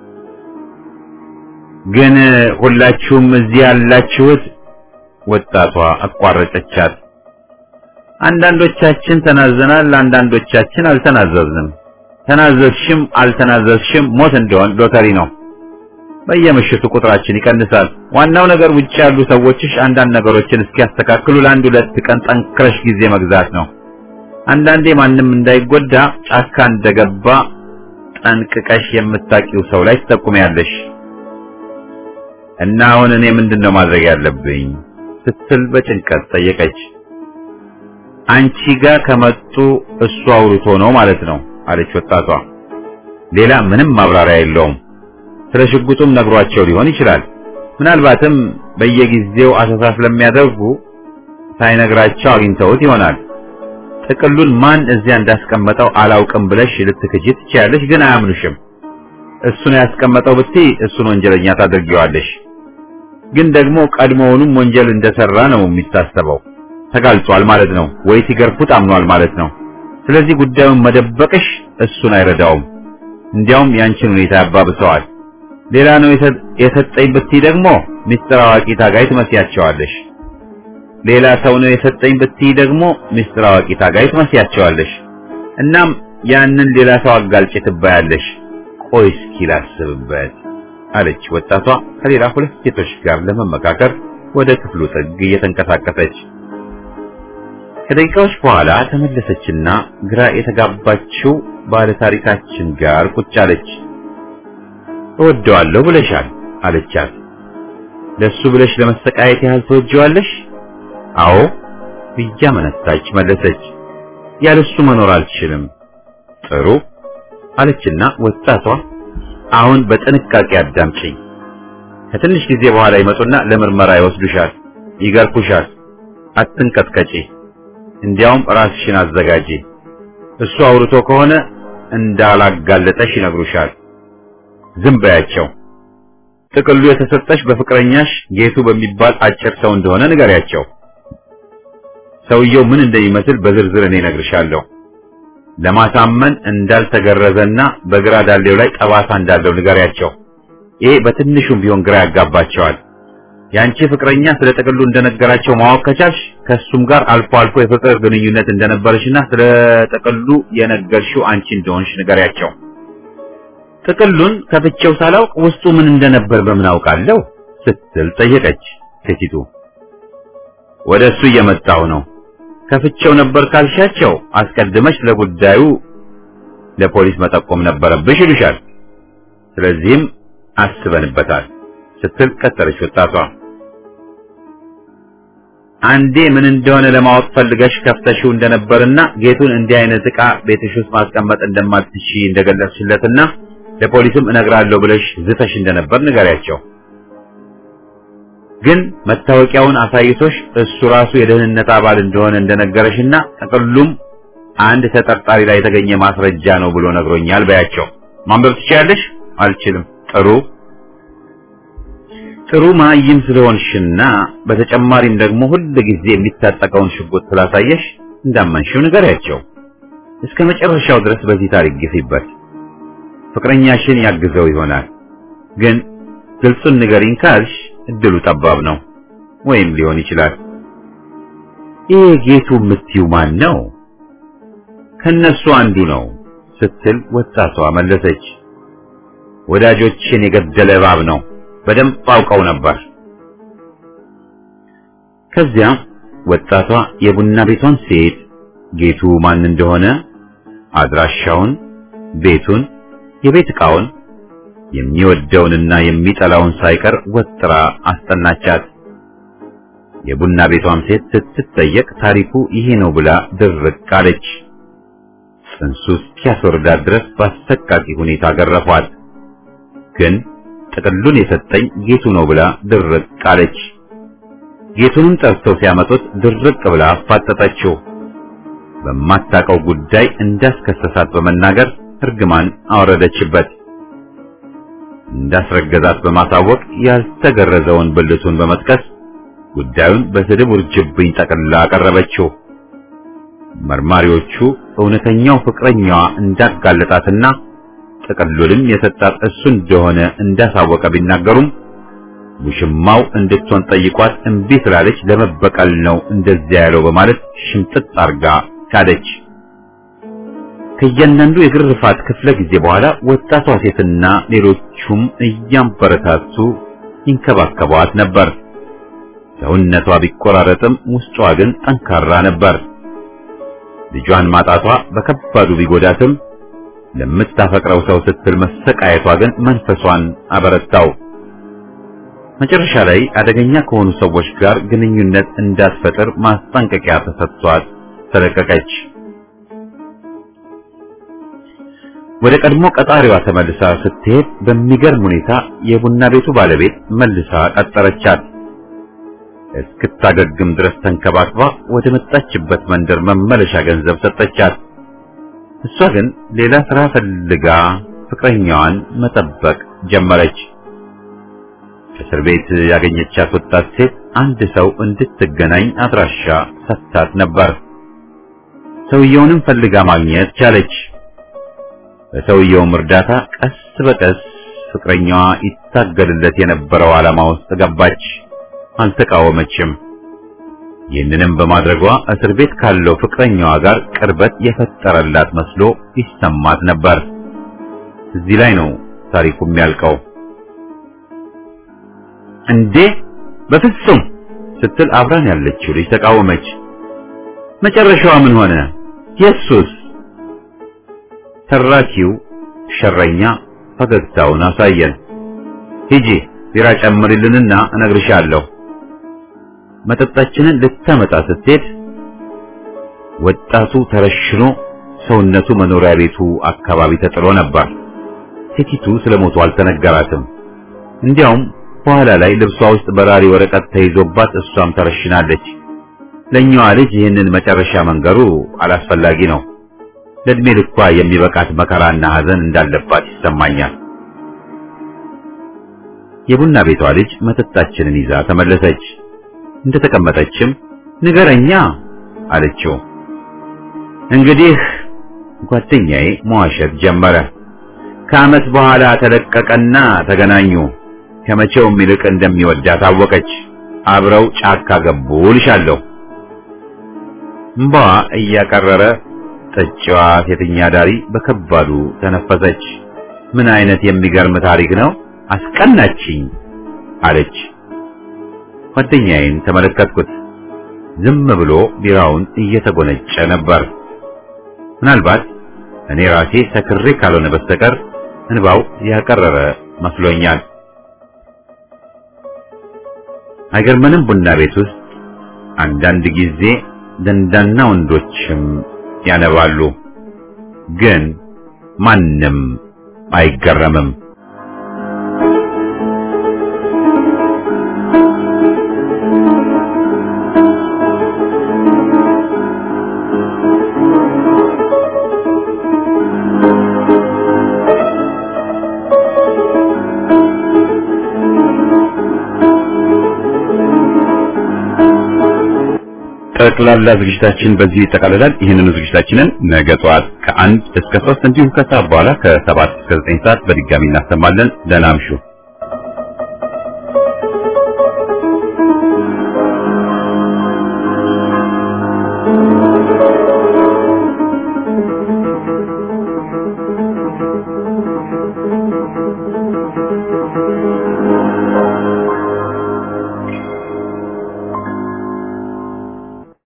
ግን ሁላችሁም እዚህ ያላችሁት ወጣቷ አቋረጠቻት። አንዳንዶቻችን ተናዘናል፣ አንዳንዶቻችን አልተናዘዝንም። ተናዘዝሽም አልተናዘዝሽም ሞት እንደሆን ሎተሪ ነው። በየምሽቱ ቁጥራችን ይቀንሳል። ዋናው ነገር ውጭ ያሉ ሰዎችሽ አንዳንድ ነገሮችን እስኪያስተካክሉ ለአንድ ሁለት ቀን ጠንክረሽ ጊዜ መግዛት ነው። አንዳንዴ ማንም እንዳይጎዳ ጫካ እንደገባ ጠንቅቀሽ የምታውቂው ሰው ላይ ትጠቁሚያለሽ። እና አሁን እኔ ምንድን ነው ማድረግ ያለብኝ ስትል በጭንቀት ጠየቀች። አንቺ ጋር ከመጡ እሱ አውርቶ ነው ማለት ነው አለች ወጣቷ። ሌላ ምንም ማብራሪያ የለውም። ስለ ሽጉጡም ነግሯቸው ሊሆን ይችላል። ምናልባትም በየጊዜው አሰሳ ስለሚያደርጉ ሳይነግራቸው አግኝተውት ይሆናል። ጥቅሉን ማን እዚያ እንዳስቀመጠው አላውቅም ብለሽ ልትክጂ ትችያለሽ፣ ግን አያምኑሽም። እሱን ያስቀመጠው ብትይ እሱን ወንጀለኛ ታደርጊዋለሽ። ግን ደግሞ ቀድሞውኑም ወንጀል እንደሰራ ነው የሚታሰበው። ተጋልጧል ማለት ነው ወይ ሲገርፉት አምኗል ማለት ነው። ስለዚህ ጉዳዩን መደበቅሽ እሱን አይረዳውም፣ እንዲያውም ያንቺን ሁኔታ ያባብሰዋል። ሌላ ነው የሰጠኝ ብትይ ደግሞ ሚስጥር አዋቂ ታጋይ ትመስያቸዋለሽ። ሌላ ሰው ነው የሰጠኝ ብትይ ደግሞ ሚስጥር አዋቂ ታጋይ ትመስያቸዋለሽ። እናም ያንን ሌላ ሰው አጋልጭ ትባያለሽ። ቆይ እስኪ ላስብበት አለች ወጣቷ ከሌላ ሁለት ሴቶች ጋር ለመመካከር ወደ ክፍሉ ጥግ እየተንቀሳቀሰች። ከደቂቃዎች በኋላ ተመለሰችና ግራ የተጋባችው ባለ ታሪካችን ጋር ቁጭ አለች። እወደዋለሁ ብለሻል አለቻት። ለሱ ብለሽ ለመሰቃየት ያህል ትወጂዋለሽ? አዎ ብያመነታች መለሰች። ያለሱ መኖር አልችልም። ጥሩ አለችና ወጣቷ አሁን በጥንቃቄ አዳምጪኝ። ከትንሽ ጊዜ በኋላ ይመጡና ለምርመራ ይወስዱሻል፣ ይገርፉሻል። አትንቀጥቀጪ፣ እንዲያውም ራስሽን አዘጋጂ። እሱ አውርቶ ከሆነ እንዳላጋለጠሽ ይነግሩሻል። ዝም በያቸው። ጥቅሉ የተሰጠሽ በፍቅረኛሽ ጌቱ በሚባል አጭር ሰው እንደሆነ ንገሪያቸው። ሰውየው ምን እንደሚመስል በዝርዝር እኔ እነግርሻለሁ። ለማሳመን እንዳልተገረዘና በግራ ዳሌው ላይ ጠባሳ እንዳለው ንገሪያቸው። ይሄ በትንሹም ቢሆን ግራ ያጋባቸዋል። ያንቺ ፍቅረኛ ስለ ጥቅሉ እንደነገራቸው ማወቅ ከቻልሽ ከሱም ጋር አልፎ አልፎ የፍቅር ግንኙነት እንደነበረሽና ስለ ጥቅሉ የነገርሽው አንቺ እንደሆንሽ ንገሪያቸው። ጥቅሉን ከፍቼው ሳላውቅ ውስጡ ምን እንደነበር በምን አውቃለሁ ስትል ጠየቀች ሴቲቱ። ወደ እሱ እየመጣሁ ነው። ከፍቼው ነበር ካልሻቸው አስቀድመሽ ለጉዳዩ ለፖሊስ መጠቆም ነበረብሽ ይሉሻል። ስለዚህም አስበንበታል ስትል ቀጠለች ወጣቷ። አንዴ ምን እንደሆነ ለማወቅ ፈልገሽ ከፍተሽው እንደነበርና ጌቱን እንዲህ አይነት ዕቃ ቤትሽ ውስጥ ማስቀመጥ እንደማትሺ እንደገለጽሽለትና ለፖሊስም እነግራለሁ ብለሽ ዝተሽ እንደነበር ንገሪያቸው። ግን መታወቂያውን አሳይቶሽ እሱ ራሱ የደህንነት አባል እንደሆነ እንደነገረሽና ጥቅሉም አንድ ተጠርጣሪ ላይ የተገኘ ማስረጃ ነው ብሎ ነግሮኛል በያቸው። ማንበብ ትችያለሽ? አልችልም። ጥሩ ጥሩ ማይም ስለሆንሽና በተጨማሪም ደግሞ ሁል ጊዜ የሚታጠቀውን ሽጉጥ ስላሳየሽ እንዳመንሽው ንገሪያቸው። እስከ መጨረሻው ድረስ በዚህ ታሪክ ግፊበት። ፍቅረኛሽን ያግዘው ይሆናል። ግን ግልጹን ንገሪኝ ካልሽ እድሉ ጠባብ ነው፣ ወይም ሊሆን ይችላል። ይህ ጌቱ የምትይው ማን ነው? ከነሱ አንዱ ነው ስትል ወጣቷ መለሰች። ወዳጆችን የገደለ እባብ ነው፣ በደንብ አውቀው ነበር። ከዚያ ወጣቷ የቡና ቤቷን ሴት ጌቱ ማን እንደሆነ አድራሻውን፣ ቤቱን፣ የቤት ዕቃውን፣ የሚወደውንና የሚጠላውን ሳይቀር ወጥራ አስጠናቻት። የቡና ቤቷም ሴት ስትጠየቅ ታሪኩ ይሄ ነው ብላ ድርቅ አለች። ጽንሱ እስኪያስወርዳት ድረስ በአሰቃቂ ሁኔታ ገረፏት። ግን ጥቅሉን የሰጠኝ ጌቱ ነው ብላ ድርቅ አለች። ጌቱንም ጠርተው ሲያመጡት ድርቅ ብላ አፋጠጠችው። በማታውቀው ጉዳይ እንዳስከሰሳት በመናገር እርግማን አወረደችበት። እንዳስረገዛት በማሳወቅ ያልተገረዘውን ብልቱን በመጥቀስ ጉዳዩን በስድብ ውርጅብኝ ጠቅልላ አቀረበችው። መርማሪዎቹ እውነተኛው ፍቅረኛዋ እንዳጋለጣትና ጥቅሉንም የሰጣት እሱ እንደሆነ እንዳሳወቀ ቢናገሩም ውሽማው እንድትሆን ጠይቋት እምቢ ስላለች ለመበቀል ነው እንደዚያ ያለው በማለት ሽምጥጥ አርጋ ካደች። ከእያንዳንዱ የግርፋት ክፍለ ጊዜ በኋላ ወጣቷ ሴትና ሌሎቹም እያንበረታቱ ይንከባከቧት ነበር። ሰውነቷ ቢቆራረጥም ውስጧ ግን ጠንካራ ነበር። ልጇን ማጣቷ በከባዱ ቢጎዳትም ለምታፈቅረው ሰው ስትል መሰቃየቷ ግን መንፈሷን አበረታው። መጨረሻ ላይ አደገኛ ከሆኑ ሰዎች ጋር ግንኙነት እንዳትፈጥር ማስጠንቀቂያ ተሰጥቷት ተለቀቀች። ወደ ቀድሞ ቀጣሪዋ ተመልሳ ስትሄድ በሚገርም ሁኔታ የቡና ቤቱ ባለቤት መልሳ ቀጠረቻት። እስክታገግም ድረስ ተንከባክባ ወደ መጣችበት መንደር መመለሻ ገንዘብ ሰጠቻት። እሷ ግን ሌላ ስራ ፈልጋ ፍቅረኛዋን መጠበቅ ጀመረች። እስር ቤት ያገኘቻት ወጣት ሴት አንድ ሰው እንድትገናኝ አድራሻ ሰጥታት ነበር። ሰውየውንም ፈልጋ ማግኘት ቻለች። በሰውየውም እርዳታ ቀስ በቀስ ፍቅረኛዋ ይታገልለት የነበረው ዓላማ ውስጥ ገባች። አልተቃወመችም። ይህንንም በማድረጓ እስር ቤት ካለው ፍቅረኛዋ ጋር ቅርበት የፈጠረላት መስሎ ይሰማት ነበር። እዚህ ላይ ነው ታሪኩ የሚያልቀው። እንዴ በፍጹም ስትል አብራን ያለችው ልጅ ተቃወመች። መጨረሻዋ ምን ሆነ? የሱስ ተራኪው ሸረኛ ፈገግታውን አሳየን። ሂጂ ቢራ ጨምሪልንና እነግርሻለሁ። መጠጣችንን ልታመጣ ስትሄድ ወጣቱ ተረሽኖ ሰውነቱ መኖሪያ ቤቱ አካባቢ ተጥሎ ነበር። ሴቲቱ ስለሞቱ አልተነገራትም። እንዲያውም በኋላ ላይ ልብሷ ውስጥ በራሪ ወረቀት ተይዞባት እሷም ተረሽናለች። ለኛዋ ልጅ ይህንን መጨረሻ መንገሩ አላስፈላጊ ነው። ለእድሜ ልኳ የሚበቃት መከራና ሐዘን እንዳለባት ይሰማኛል። የቡና ቤቷ ልጅ መጠጣችንን ይዛ ተመለሰች። እንደተቀመጠችም ንገረኛ አለችው። እንግዲህ ጓደኛዬ መዋሸት ጀመረ። ከዓመት በኋላ ተለቀቀና ተገናኙ። ከመቼውም ይልቅ እንደሚወዳት አወቀች። አብረው ጫካ ገቡ ልሻለሁ። እምባዋ እያቀረረ ጠጪዋ ሴተኛ ዳሪ በከባዱ ተነፈሰች። ምን አይነት የሚገርም ታሪክ ነው! አስቀናችኝ አለች። ጓደኛዬን ተመለከትኩት። ዝም ብሎ ቢራውን እየተጎነጨ ነበር። ምናልባት እኔ ራሴ ሰክሬ ካልሆነ በስተቀር እንባው ያቀረረ መስሎኛል። አይገርመንም? ቡና ቤት ውስጥ አንዳንድ ጊዜ ደንዳና ወንዶችም ያነባሉ፣ ግን ማንም አይገረምም። ጠቅላላ ዝግጅታችን በዚህ ይጠቃልላል። ይህንኑ ዝግጅታችንን ነገ ጠዋት ከአንድ እስከ ሶስት እንዲሁም ከሰዓት በኋላ ከሰባት እስከ ዘጠኝ ሰዓት በድጋሚ እናሰማለን። ደህና እምሹ።